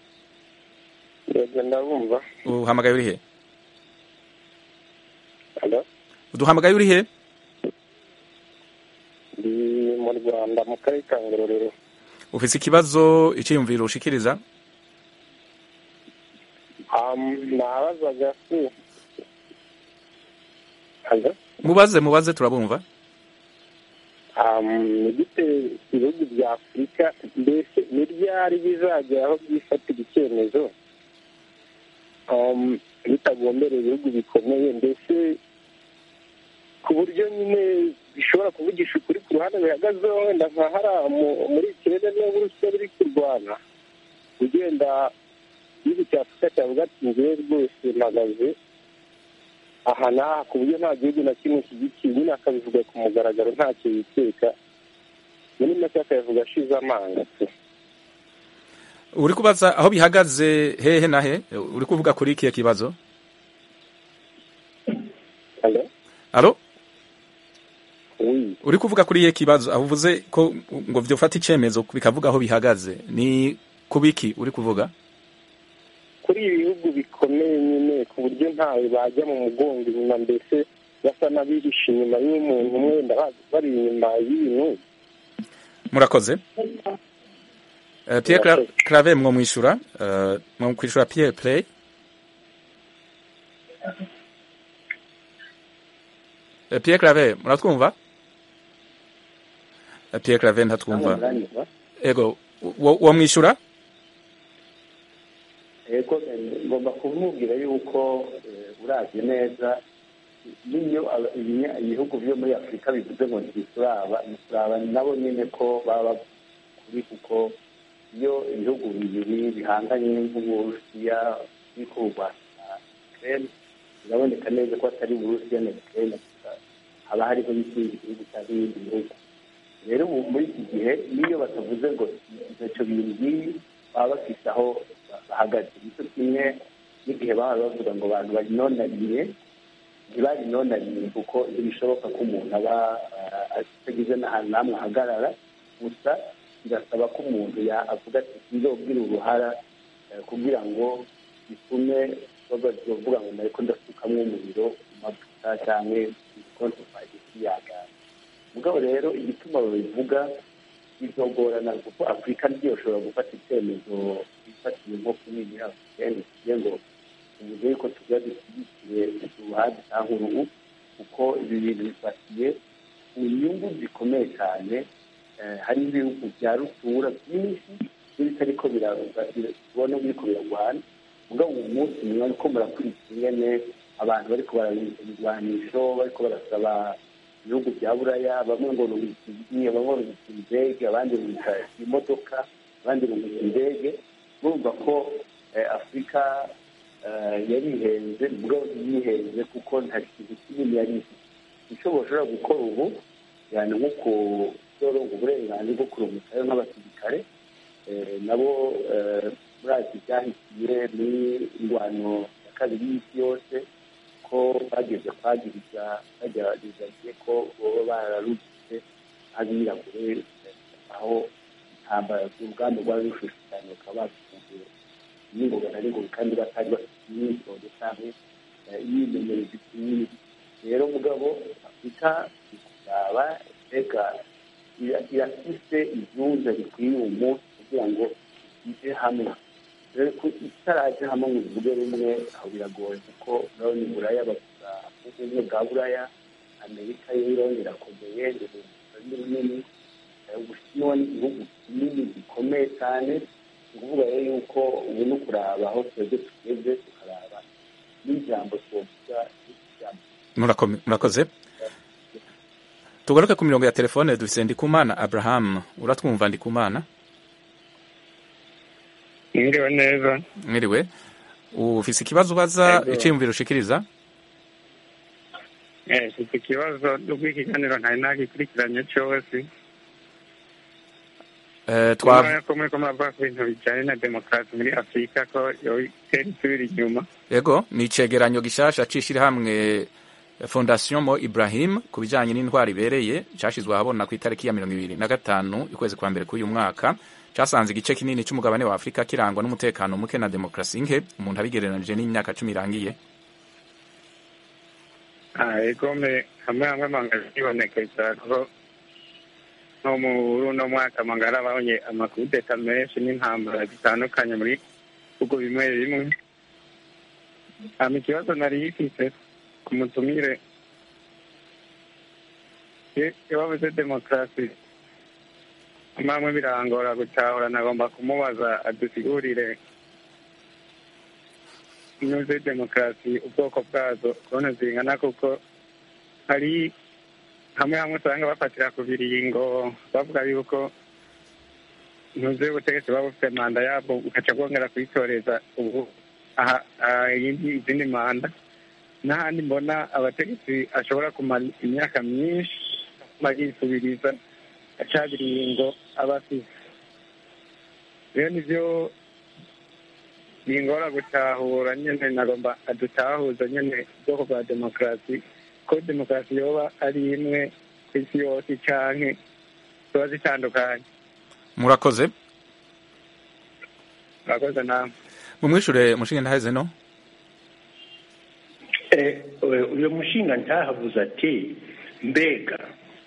yego ndabumva uhamagaye uri he Hello? uduhamagaye uri he ndi mu rwanda mu karere ka ngororero ufise ikibazo iciyumviro ushikiriza nabazaga si Hello? mubaze mubaze turabumva ni gute ibihugu bya afurika mbese ni ryari bizagera aho byifatira icyemezo bitagombereye ibihugu bikomeye mbese ku buryo nyine bishobora kuvugisha ukuri ku ruhande bihagazeho wenda nka hariya muri ikirere niba uburusiya buri kurwana ugenda igihugu cya afurika cyavuga ati ngewe rwose mpagaze aha n'aha ku buryo nta gihugu na kimwe kigikiye nyine akabivuga ku mugaragaro ntacyo yiteka muri make akabivuga ashize amanga uri kubaza aho bihagaze hehe na he uri kuvuga kuri ikihe kibazo alo uri kuvuga kuri ikihe kibazo aho uvuze ko ngo byofata icyemezo bikavuga aho bihagaze ni kubiki uri kuvuga kuri ibi bihugu bikomeye nyine ku buryo ntawe bajya mu mugongo inyuma mbese basa n'abihishe inyuma y'umuntu umwe wenda bari inyuma y'ibintu murakoze Pierre Clave mwo mwishura mwo kwishura Pierre Play Pierre Clave muratwumva Pierre Clave ntatwumva ego wo mwishura ego ngomba kumubwira yuko uravye neza niyo ibihugu byo muri afurika bivuze ngo ntibituraba ntituraba nabo nyine ko baba kuri kuko iyo ibihugu bibiri bihanganye nk'uburusiya biriko kurwanya ukraine biraboneka neza ko atari uburusiya na ukraine gusa haba hariho n'ikindi gihugu cyangwa ibindi bihugu rero ubu muri iki gihe n'iyo batavuze ngo ntacyo bintu nk'ibi baba bafite aho bahagaze nicyo kimwe n'igihe baba bavuga ngo abantu barinonaniye ntibarinonaniye kuko ntibishoboka ko umuntu aba atagize n'ahantu n'amwe ahagarara gusa birasaba ko umuntu avuga ati nzobwira uruhara kugira ngo bitume bavuga ngo nariko ndasukamwo umuriro mu mavuta cyangwa ibikonto twagisi yagana mugabo rero igituma babivuga bizogorana kuko afurika ntiyoshobora gufata icyemezo ifatiye nko kunini africaine kugira ngo tuvuze yuko tuba dushyigikiye uruhande cyangwa uruhu kuko ibi bintu bifatiye ku nyungu zikomeye cyane hari ibihugu bya rutura byinshi n'ibitariko birabona biriko biragwana mugabo uwo munsi mwe ariko murakurikira ingene abantu bariko barabirwanisho bariko barasaba ibihugu bya buraya bamwe ngo rubikiriye bamwe rubikira indege abandi rubika imodoka abandi rubika indege murumva ko afurika yarihenze bwo yihenze kuko nta kintu kinini yari ifite icyo bashobora gukora ubu yani nko kuzoronga uburenganzira bwo kurumukayo nk'abasirikare nabo murazi byahitiye n'ingwano ya kabiri y'isi yose ko bageze kwagiriza bagerageza ko baba bararutse abirabure aho intambara urugamba rwari rushushe cyane bakaba bafungiye n'ingoga na n'ingoga kandi batari bafite imyitozo cyangwa imyimenyerezo kinini rero mugabo afurika ikuzaba mbega irafise ibyuza bikwiye uwo munsi kugira ngo ije hamwe rero ko itaraje hamwe ngo bivuge rumwe aho biragoye kuko urabona iburaya bavuga ubumwe bwa buraya amerika yo ironi irakomeye ni runini ubushinwa ni igihugu kinini gikomeye cyane ni ukuvuga rero yuko ubu ni ukuraba aho twebwe tugeze tukaraba n'ijambo twovuga murakoze tugaruke ku mirongo ya telefone dufise ndikumana abraham uratwumva ndikumana mwiriwe neza mwiriwe ufise ikibazo ubaza iciyumviro ushikiriza mfite ikibazo rw'ikiganiro ntari nagikurikiranye cyose twa ko muri ko muravuga ku bintu bijyanye na demokarasi muri afurika ko itera isubira inyuma yego ni icegeranyo gishasha c'ishirahamwe fondation mo ibrahim ku bijanye n'intwara ibereye cashizwe ahabona ku itariki ya mirongo ibiri na gatanu ukwezi kwa mbere k'uyu mwaka casanze igice kinini c'umugabane wa afurika kirangwa n'umutekano muke na demokarasi nke umuntu abigereranije n'imyaka cumi irangiye egome hamwe hamwe manga zibonekeza ko nko muri uno mwaka manga harabonye amakudeta menshi n'intambara zitandukanye muri bihugu bimwe bimwe hama ikibazo nari yifise ku mutumire iyo bavuze demokarasi amamwe birangora gutahura nagomba kumubaza adusigurire inyuze demokarasi ubwoko bwazo kubona zingana kuko hari hamwe hamwe usanga bafatira ku biringo bavuga yuko ntuzi ubutegetsi buba bufite manda yabwo ugaca bwongera kuyitoreza ubu izindi manda n'ahandi mbona abategetsi ashobora kumara imyaka myinshi bayisubiriza acabiringo aba afise rero nivyo bingora gutahura nyene nagomba adutahuza nyene ubwoko bwa demokarasi ko demokarasi yoba ari imwe ku isi yose canke ziba zitandukanye murakoze murakoze namwe mumwishure mushinge ntaheze no uyu mushinga ntahabuze ati mbega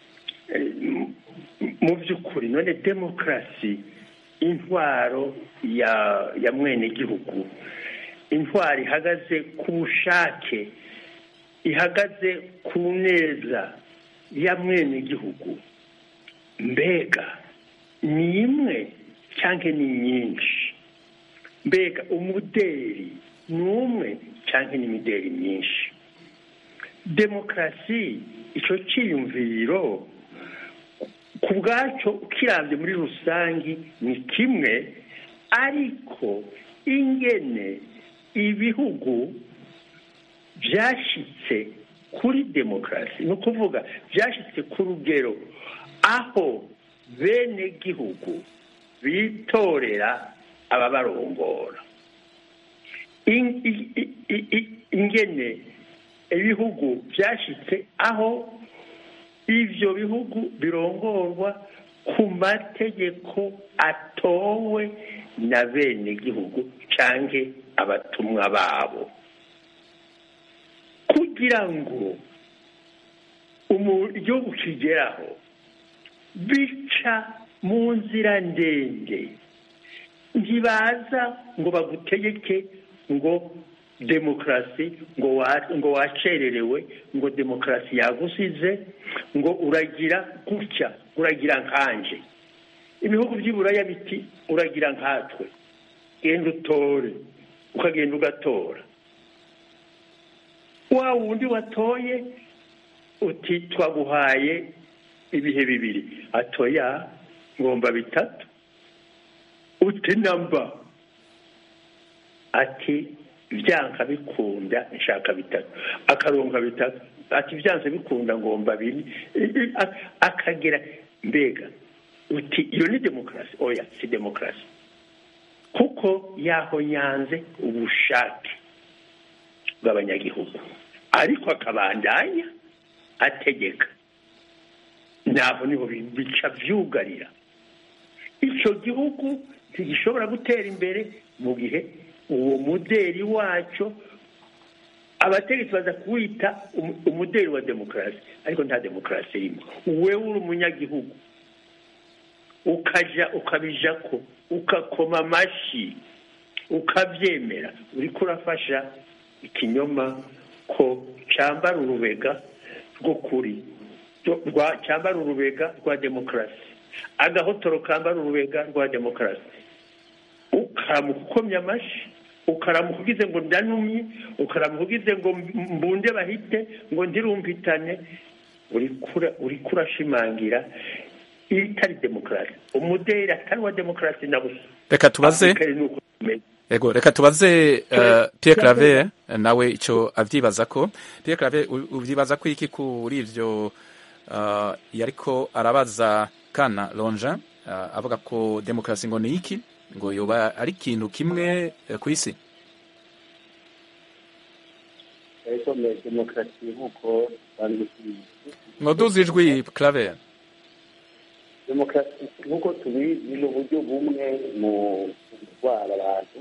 mu by'ukuri none demokarasi intwaro ya ya mwene gihugu intwaro ihagaze ku bushake ihagaze ku neza ya mwene gihugu mbega ni imwe cyangwa ni nyinshi mbega umuderi ni umwe cyangwa ni imideri myinshi demokarasi icyo cyiyumviro ku bwacyo ukirambye muri rusange ni kimwe ariko ingene ibihugu byashyitse kuri demokarasi ni ukuvuga byashyitse ku rugero aho bene gihugu bitorera ababarongora ingene ibihugu byashyitse aho ibyo bihugu birongorwa ku mategeko atowe na bene gihugu cyangwa abatumwa babo kugira ngo igihugu kigeraho bica mu nzira ndende ntibaza ngo bagutegeke ngo demokarasi ngo wacererewe ngo demokarasi yagusize ngo uragira gutya uragira nkanje ibihugu by'iburaya biti uragira nkatwe genda utore ukagenda ugatora wa wundi watoye uti twaguhaye ibihe bibiri atoya ngomba bitatu uti namba ati byanka bikunda nshaka bitatu akaronka bitatu ati byanze bikunda ngomba bine akagera mbega uti iyo ni demokarasi oya si demokarasi kuko yahonyanze ubushake bw'abanyagihugu ariko akabandanya ategeka naho niho bica byugarira icyo gihugu ntigishobora gutera imbere mu gihe uwo muderi wacyo abategetsi baza kuwita umuderi wa demokarasi ariko nta demokarasi irimo wewe uri umunyagihugu ukajya ukabija ko ukakoma amashyi ukabyemera uri kurafasha ikinyoma ko cyambara urubega rwo kuri cyambara urubega rwa demokarasi agahotoro kambara urubega rwa demokarasi ukaramuka ukomye amashyi ukaramuka ugize ngo ndanumye ukaramuka ugize ngo mbunde bahite ngo ndirumvitane uri kurashimangira itari demokarasi umuderi atari wa demokarasi na busa reka tubaze ego reka tubaze Pierre Claver nawe icyo abyibaza ko Pierre Claver ubyibaza ko iki kuri ibyo yariko arabaza kana lonja avuga ko demokarasi ngo ni iki ngo yoba ari ikintu kimwe ku isi demokarasi nk'uko dusanzwe tubizi ngo duze ijwi Claver demokarasi nk'uko tubizi ni uburyo bumwe mu gutwara abantu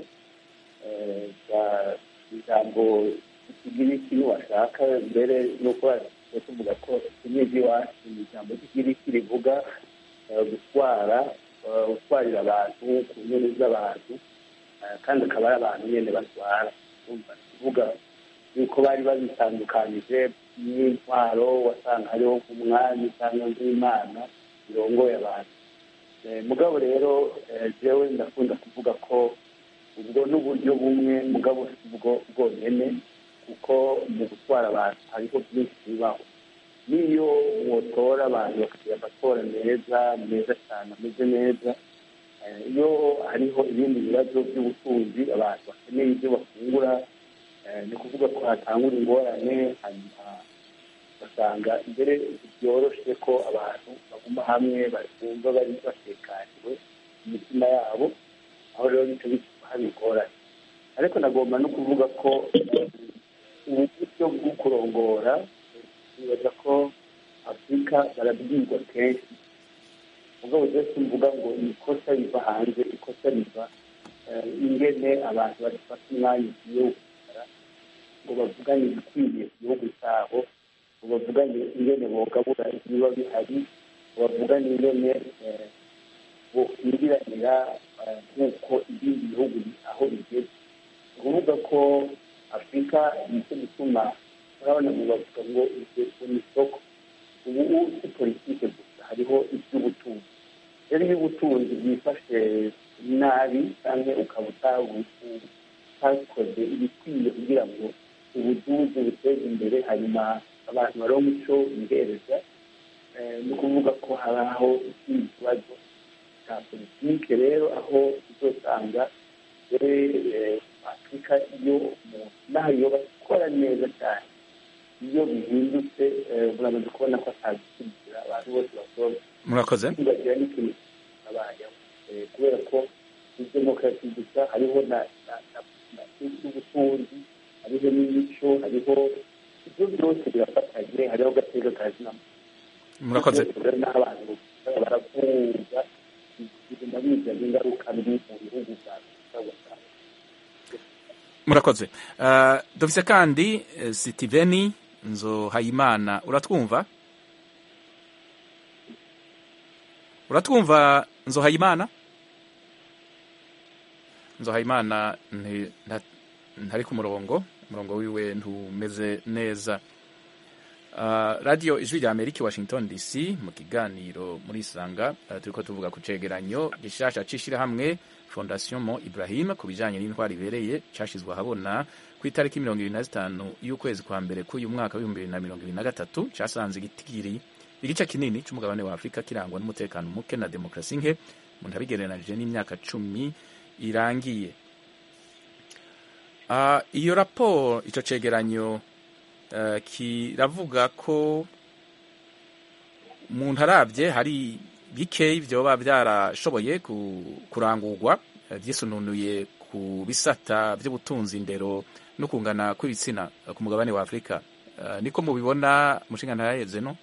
ijambo ry'igiriki niwashaka mbere nuko tuvuga ko kimwe ry'iwacu ni ijambo ry'igiriki rivuga gutwara gutwarira abantu ku nyoni z'abantu kandi akaba ari abantu nyine batwara kuvuga yuko bari babitandukanije n'intwaro wasanga hariho nk'umwami cyangwa nk'imana birongoye abantu mugabo rero jewe ndakunda kuvuga ko ubwo n'uburyo bumwe mugabo si bwo bwonyine kuko mu gutwara abantu hariho byinshi bibaho n'iyo wotora abantu bakagira amatora meza meza cyane ameze neza iyo hariho ibindi bibazo by'ubutunzi abantu bakeneye ibyo bafungura ni ukuvuga ko hatangura ingorane hanyuma ugasanga mbere byoroshye ko abantu baguma hamwe bumva bari batekaniwe mu mitima yabo aho rero nicyo bituma haba ingorane ariko nagomba no kuvuga ko ubu buryo bwo kurongora nibaza ko afurika barabwirwa kenshi ubwo byose mvuga ngo ikosa riva hanze ikosa riva ingene abantu badafata umwanya ugiye gukorera ngo bavugane ibikwiye ku gihugu cyabo ngo bavugane ingene bogabura ibiba bihari ngo bavugane ingene bokwinjiranira nk'uko ibindi bihugu aho bigeze ni ukuvuga ko afurika nicyo gituma urabona ngo bavuga ngo urubyiruko ni isoko ubu si politike gusa hariho iby'ubutunzi rero iyo ubutunzi bwifashe nabi cyangwa ukaba utakoze ibikwiye kugira ngo ubuduzi buteze imbere hanyuma abantu baronke icyo bihereza Eh, ni ukuvuga ko hari aho ikindi kibazo cya politike rero aho uzosanga eh, afurika iyo umuntu naho yoba ikora neza cyane iyo bihindutse eh, muramaze kubona ko atagishyigikira abantu bose basoza murakoze bagira n'ikintu abayeho Eh, kubera ko muri demokarasi gusa hariho na na- na- na- n'ubutunzi hariho n'imico hariho ibyo byose birafatanye hariho agateka ka zina murakoze rero n'abantu baravuga bigenda bizana ingaruka mbi mu bihugu bya afurika gusa murakoze uh, dufise kandi eh, sitiveni nzohayimana uratwumva uratwumva nzohayimana nzohayimana nti- nta- ntari ku murongo umurongo wiwe ntumeze neza Uh, radio ijwi rya amerika i washington dc mu kiganiro muri isanga uh, turiko tuvuga ku cegeranyo gishasha c'ishirahamwe fondation mo ibrahim ku bijanye n'intwari ibereye cashizwe ahabona ku itariki mirongo ibiri na zitanu y'ukwezi kwa mbere k'uyu mwaka w'ibihumbi bibiri na mirongo ibiri na gatatu casanze igitigiri igice kinini c'umugabane wa afurika kirangwa n'umutekano muke na demokarasi nke umuntu abigereranije n'imyaka cumi irangiye uh, iyo raporo ico cegeranyo Uh, kiravuga ko umuntu arabye hari bikeyi vyoba vyarashoboye ku- kurangurwa uh, vyisununuye ku bisata vy'ubutunzi indero no kungana kw'ibitsina uh, ku mugabane wa afurika uh, niko mubibona mushinga ntayaheze no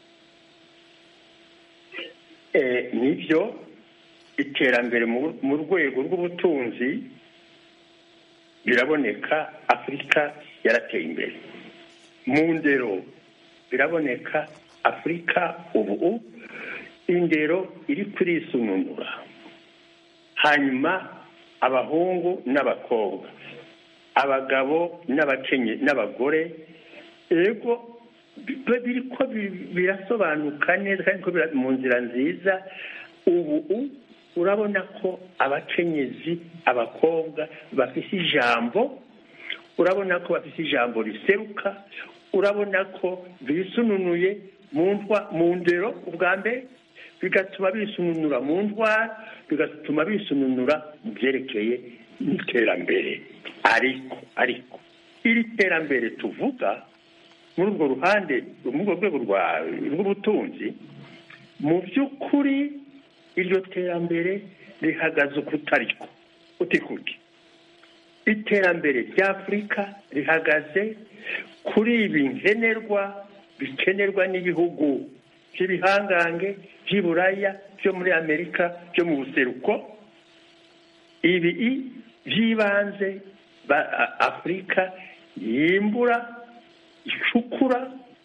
Eh, nibyo iterambere mu mu rwego rw'ubutunzi biraboneka afurika yarateye imbere mu ndero biraboneka afurika ubu indero iri kurisununura hanyuma abahungu n'abakobwa abagabo n'abakenye n'abagore ego bi- biriko bi- birasobanuka neza kandi ko bira- mu nzira nziza ubu urabona ko abakenyezi abakobwa bafise ijambo urabona ko bafise ijambo riseruka urabona ko bisununuye mu ntwa mu ndero ubwa mbere bigatuma bisununura mu ndwara bigatuma bisununura mu byerekeye n'iterambere ariko ariko iri terambere tuvuga muri urwo ruhande muri urwo rwego rwa- rw'ubutunzi mu by'ukuri iryo terambere rihagaze ukutariko utikuki iterambere ry'afurika rihagaze kuri ibi nkenerwa bikenerwa n'ibihugu by'ibihangange by'i buraya byo muri amerika byo mu buseruko ibi i- by'ibanze ba- a- afurika yimbura icukura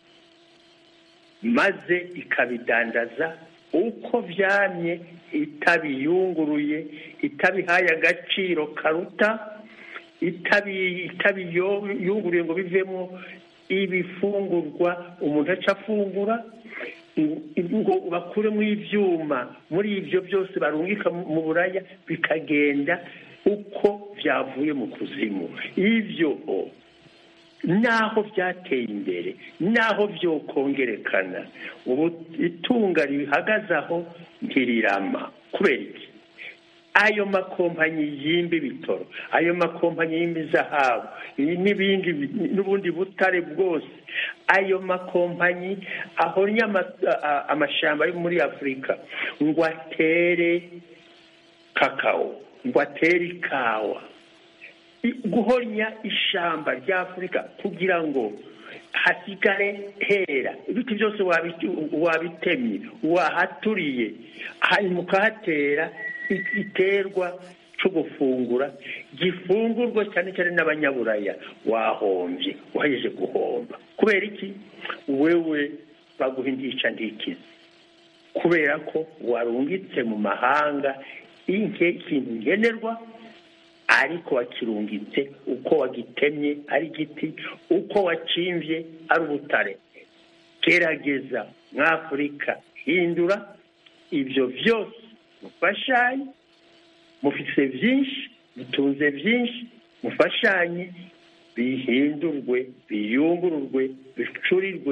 maze ikabidandaza uko byamye itabiyunguruye itabihaye agaciro karuta itabi- itabiyunguruye ngo bivemo ibifungurwa umuntu aca afungura ngo bakuremo ibyuma muri ibyo byose barungika mu buraya bikagenda uko byavuye mu kuzimu ibyo naho byateye imbere naho byokongerekana ubu itunga rihagaze aho ntirirama kubera iki ayo makompanyi y'imbi bitoro ayo makompanyi y'imbi zahabu n'ibindi n'ubundi butare bwose ayo makompanyi ahoranye amashyamba yo muri afurika ngo atere kakao ngo atere ikawa guhonya ishyamba rya afurika kugira ngo hasigare hera ibiti byose wabitemye wahaturiye hanyuma ukahatera igiterwa cyo gufungura gifungurwa cyane cyane n'abanyaburaya wahombye wahejeje guhomba kubera iki wewe baguha indica ndikizi kubera ko warungitse mu mahanga ikintu ngenerwa ariko wakirungitse uko wagitemye ari igiti uko wacimbye ari ubutare gerageza mw'afurika hindura ibyo byose mufashanye mufite byinshi mutunze byinshi mufashanye bihindurwe biyungururwe bicurirwe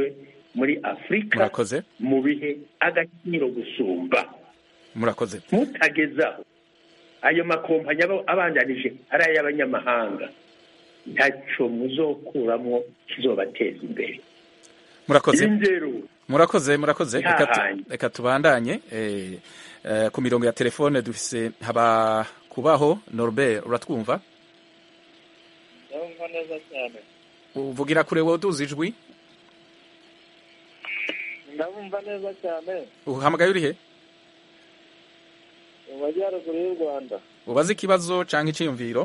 muri afurika murakoze mu bihe agaciro gusumba murakoze mutagezaho ayo makompanyi aba abandanije ari ay'abanyamahanga ntacyo muzokuramo kizobateza imbere murakoze indero murakoze murakoze reka tu- Ntahanye. reka tubandanye eh, eh, ku mirongo ya telefone dufise haba kubaho norbert uratwumva ndabumva neza cyane uvugira kure wowe uduza ijwi ndabumva neza cyane uhamagaye urihe mu majyaruguru y'u rwanda ubaze ikibazo cyangwa icyiyumviro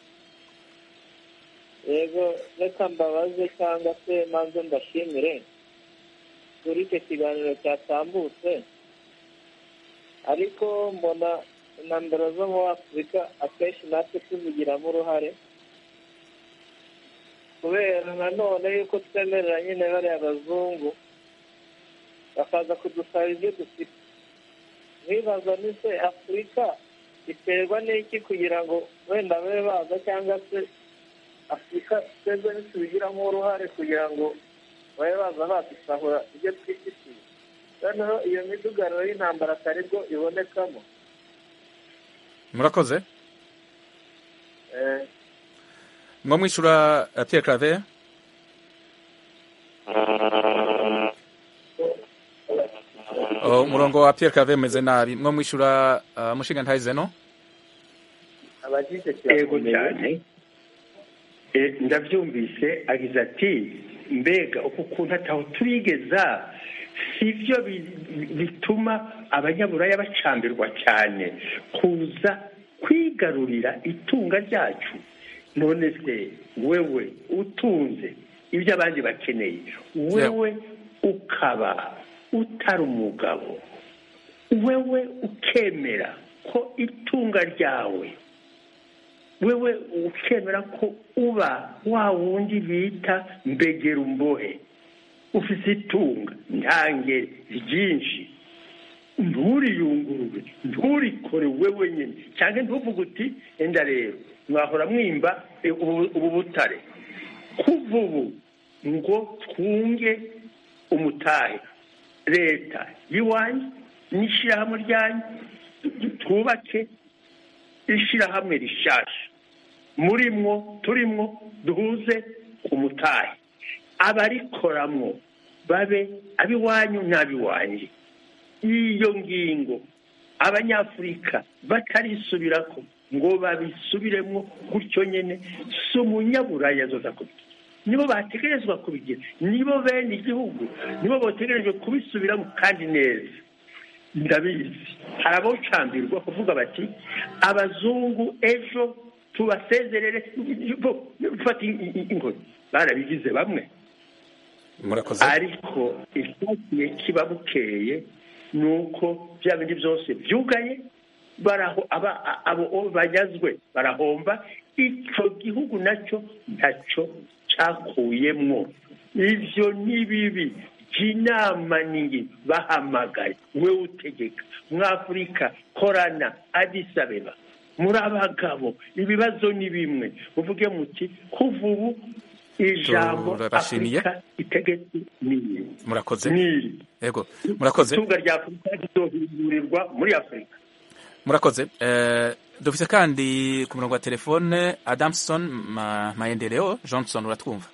yego reka mbabaze cyangwa se manze mbashimire kuri icyo kiganiro cyatambutse ariko mbona intambara zo muri afurika akenshi natwe tuzigiramo uruhare kubera nanone yuko twemerera nyine bariya abazungu bakaza kudusaba ibyo dufite nkibaza ni se afurika iterwa n'iki kugira ngo wenda babe baza cyangwa se afurika twebwe ntitubigiramo uruhare kugira ngo babe baza badusahura ibyo twifitiye noneho iyo midugararo y'intambara atari bwo ibonekamo murakoze Eh, mwo mwishyura eh, pierre claver Oh, umurongo wa pierre claver umeze nabi mwo mwishyura uh, mushinga ntayizeno abagize yego cyane Eh, ndabyumvise agize ati mbega uku kuntu ataho turigeza si byo bi- bituma abanyaburaya bacambirwa cyane kuza kwigarurira itunga ryacu none se wewe utunze ibyo abandi bakeneye wewe ukaba utari umugabo wewe ukemera ko itunga ryawe wewe ukemera ko uba wa wundi bita mbegera umbohe ufite itunga ntange ryinshi nturiyungurure nturikore wewe nyine cyangwa ntuvuge uti enda rero mwahora mwimba eh, ubu ubu butare kuva ubu ngo twunge umutahe leta y'iwanyu n'ishyirahamwe ryanyu twubake ishyirahamwe rishasha murimwo turimwo duhuze umutahe abarikoramwo babe ab'iwanyu n'ab'iwanjye iyo ngingo abanyafurika batarisubirako ngo babisubiremo gutyo nyine si umunyaburaya azoza kubigira nibo bategerezwa kubigira nibo bene igihugu nibo bategerejwe kubisubiramo kandi neza ndabizi hari abawucambirwa kuvuga bati abazungu ejo tubasezerere fata ingoni barabigize bamwe murakoze ariko icyagiye kiba bukeye ni uko bya bindi byose byugaye baraho aba abo banyazwe barahomba icyo gihugu nacyo ntacyo cyakuyemwo ibyo ni bibi inama ni bahamagaye we utegeka mwafurika korana adisabeba muri abagabo ibibazo ni bimwe muvuge muti kuva ubu ijambo Turabashimiye. afurika itegetse ni murakoze ni yego murakoze itunga rya afurika rizohindurirwa muri afurika murakoze Eh, dufise kandi ku murongo wa telefone adamson Ma- maendeleo johnson uratwumva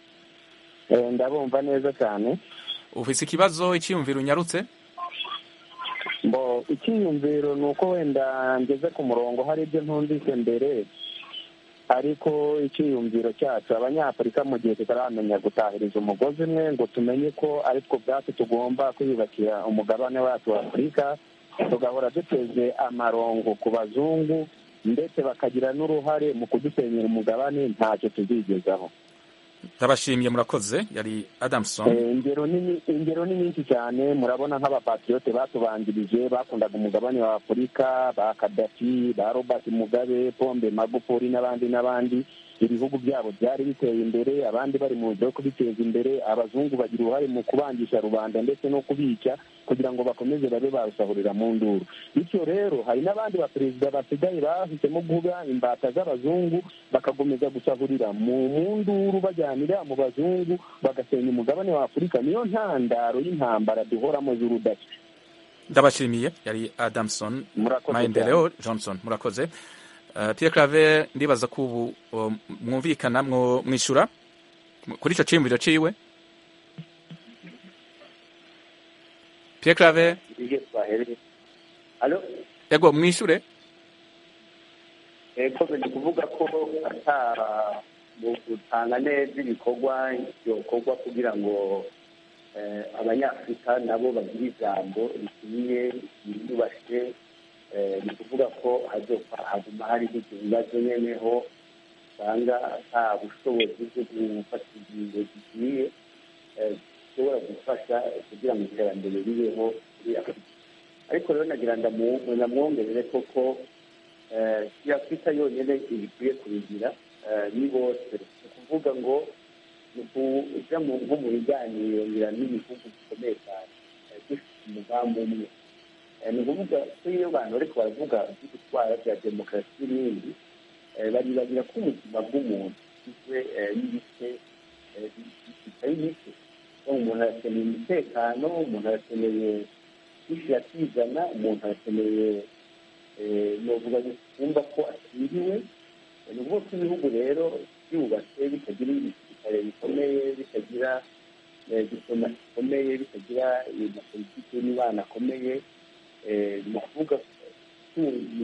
Eh, ndabumva neza cyane ufise ikibazo icyiyumviro unyarutse mbo icyiyumviro ni uko wenda ngeze ku murongo hari ibyo ntumvise mbere ariko icyiyumviro cyacu abanyafurika mu gihe tutaramenya gutahiriza umugozi umwe ngo tumenye ko ari two ubwacu tugomba kwiyubakira umugabane wacu wa afurika tugahora duteze amarongo ku bazungu ndetse bakagira n'uruhare mu kudusenyera umugabane ntacyo tuzigezaho ndabashimiye murakoze yari adamson Eh, ingero ni ingero ni nyinshi cyane murabona nk'abapatriyote batubanjirije bakundaga umugabane wa afurika ba kadafi ba robert mugabe pombe magufuli n'abandi n'abandi ibihugu byabo byari biteye imbere abandi bari mu nzira yo kubiteza imbere abazungu bagira uruhare mu kubangisha rubanda ndetse no kubica kugira ngo bakomeze babe basahurira mu nduru bityo rero hari n'abandi baperezida basigaye bahisemo guha imbata z'abazungu bakakomeza gusahurira mu mu nduru bajyanira mu bazungu bagasenya umugabane wa afurika niyo ntandaro y'intambara duhoramo z'urudaca ndabashimiye yari adamson Murakoze maendeleo johnson murakoze Uh, pierre claver ndibaza ko ubu uh, mwumvikana mwo mwishura kuri ico ciyumviro ciwe pierre claver iyo twahereye alo yego mwishure eko ni kuvuga ko ata mu gutanga neza ibikorwa byokorwa kugira ngo eh, abanyafurika nabo bagire ijambo rikwiye ryiyubashye eh, ni kuvuga ko hazofa haguma hariho ibyo bibazo nyeneho usanga ata bushobozi bwo gufata ingingo zikwiye eh, zishobora gufasha kugira ngo iterambere ribeho muri afurika ariko rero nagira ndamu- ndamwongerere koko eh, si afurika yonyine ibikwiye kubigira eh, ni bose ni ukuvuga ngo ni ukuja mu- nko mu biganiro ngira n'ibihugu bikomeye cyane eh, dufite umugambi umwe Eh, ni ukuvuga ko iyo abantu bariko baravuga ibyo gutwara bya demokarasi n'ibindi eh, baribagira ko ubuzima bw'umuntu bugizwe eh, n'ibice eh, bitari bike So, umuntu arakeneye umutekano umuntu arakeneye ifi akizana umuntu arakeneye eh, novuga kumva ko akingiwe ni ukuvuga ko ibihugu rero byubatse bitagira ibisirikare bikomeye bitagira eh, diplomasi ikomeye bitagira amapolitiki y'imibano akomeye eh, ni ukuvuga ko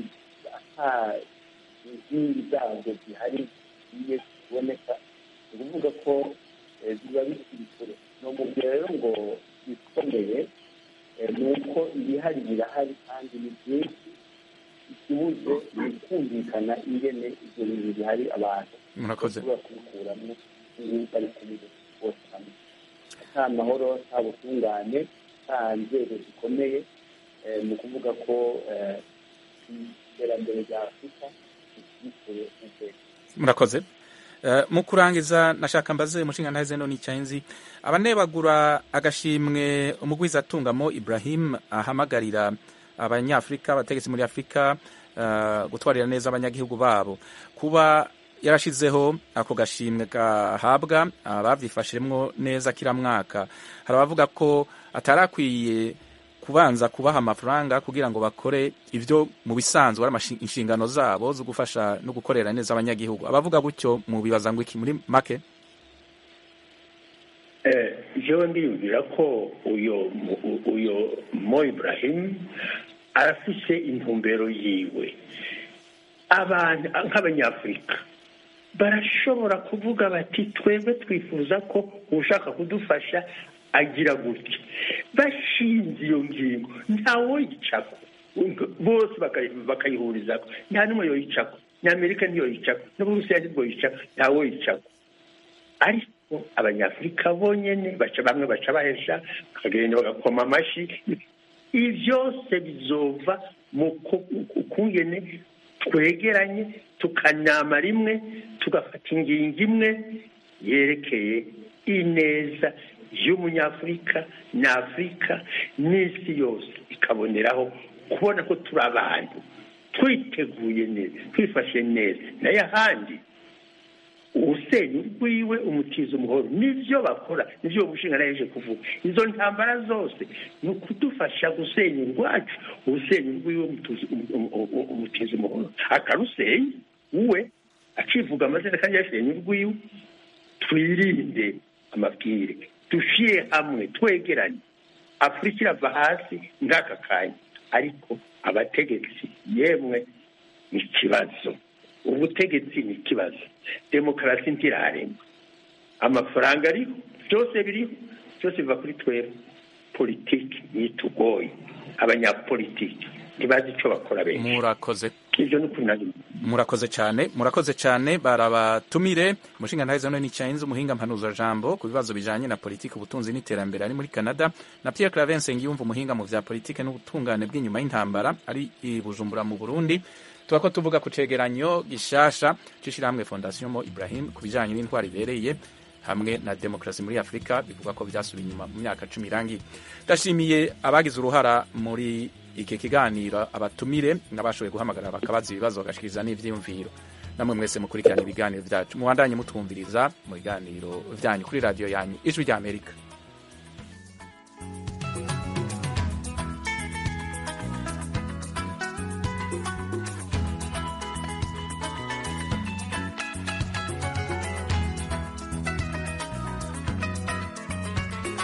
ata inkingi zabyo zihari zigiye kuboneka ni ukuvuga ko eh, biba bikiri kure ni umubwira rero ngo bikomeye eh, ni uko ibihari birahari kandi ni byinshi ikibuze ni kumvikana ingene ibyo bintu bihari abantu Murakoze. bashobora kubikuramo ubu bari kumwe bose hamwe nta mahoro nta butungane nta nzego zikomeye eh, ni ukuvuga ko eh, iterambere rya afurika rikikure n'iteka murakoze Eh, mu kurangiza nashaka mbaze umushinga ntahize no nicyanzi abanebagura agashimwe umugwizatungamo Ibrahim ahamagarira abanyafrika abategetsi muri Afrika eh, gutwarira neza abanyagihugu babo kuba yarashizeho ako gashimwe gahabwa abavyifashemwo neza kila mwaka hari abavuga ko atarakwiye kubanza kubaha amafaranga kugira ngo bakore ivyo mu bisanzwe ari amashi- inshingano zabo zo gufasha no gukorera neza abanyagihugu abavuga gutyo mu bibaza ngo iki muri make Eh, jewe ndiyumvira ko uyo mu- uyo mo ibrahim arafise intumbero yiwe abantu nk'abanyafurika barashobora kuvuga bati twebwe twifuza ko ushaka kudufasha agira gutya bashinze iyo ngingo ntawoyicako bose bakayi- bakayihurizako nta n'umwe yoyicako n'amerika ntiyoyicako n'uburusiya ntibwoyicako ntawoyicako ariko abanyafurika bonyene baca bamwe baca bahesha bakagenda bagakoma amashyi ibi byose bizova mu ku- ku- kungene twegeranye tukanama rimwe tugafata ingingo imwe yerekeye ineza y'umunyafurika n'afurika n'isi yose ikaboneraho kubona ko turi abantu twiteguye neza twifashe neza nayo ahandi usenya urwiwe umutiza umuhoro nibyo bakora nibyo uwo mushinga naheje kuvuga izo ntambara zose ni ukudufasha gusenya urwacu usenya urwiwe umutuzi- um- um- um- umutiza umuhoro akarusenya we akivuga amazina kandi yasenya urwiwe twirinde amabwire dushyire hamwe twegeranye afurika irava hasi ng'aka kanya ariko abategetsi yemwe ni ikibazo ubutegetsi ni ikibazo demokarasi ntirarema amafaranga ariho byose biriho byose biva kuri twebwe politiki ntitugoye abanyapolitiki ntibazi icyo bakora benshi murakoze ibyo ni ukuri nari murakoze cyane murakoze cyane barabatumire umushinga ntahize no nicyanzi umuhinga mpanuza jambo ku bibazo bijanye na politiki ubutunzi n'iterambere ari muri Canada na Pierre Claver Nsengiyumva umuhinga mu vya politiki n'ubutungane bw'inyuma y'intambara ari i Bujumbura mu Burundi tubako tuvuga ku cegeranyo gishasha c'ishirahamwe Fondation Mo Ibrahim ku bijanye n'intwari ibereye hamwe na demokarasi muri afurika bivuga ko byasubiye inyuma mu myaka cumi irangiye ndashimiye abagize uruhara muri iki kiganiro abatumire n'abashoboye guhamagara bakabaza ibibazo bagashikiriza n'ivyiyumviro namwe mwese mukurikirana ibiganiro byacu mubandanye mutwumviriza mu biganiro byanyu kuri radiyo yanyu ijwi ry'amerika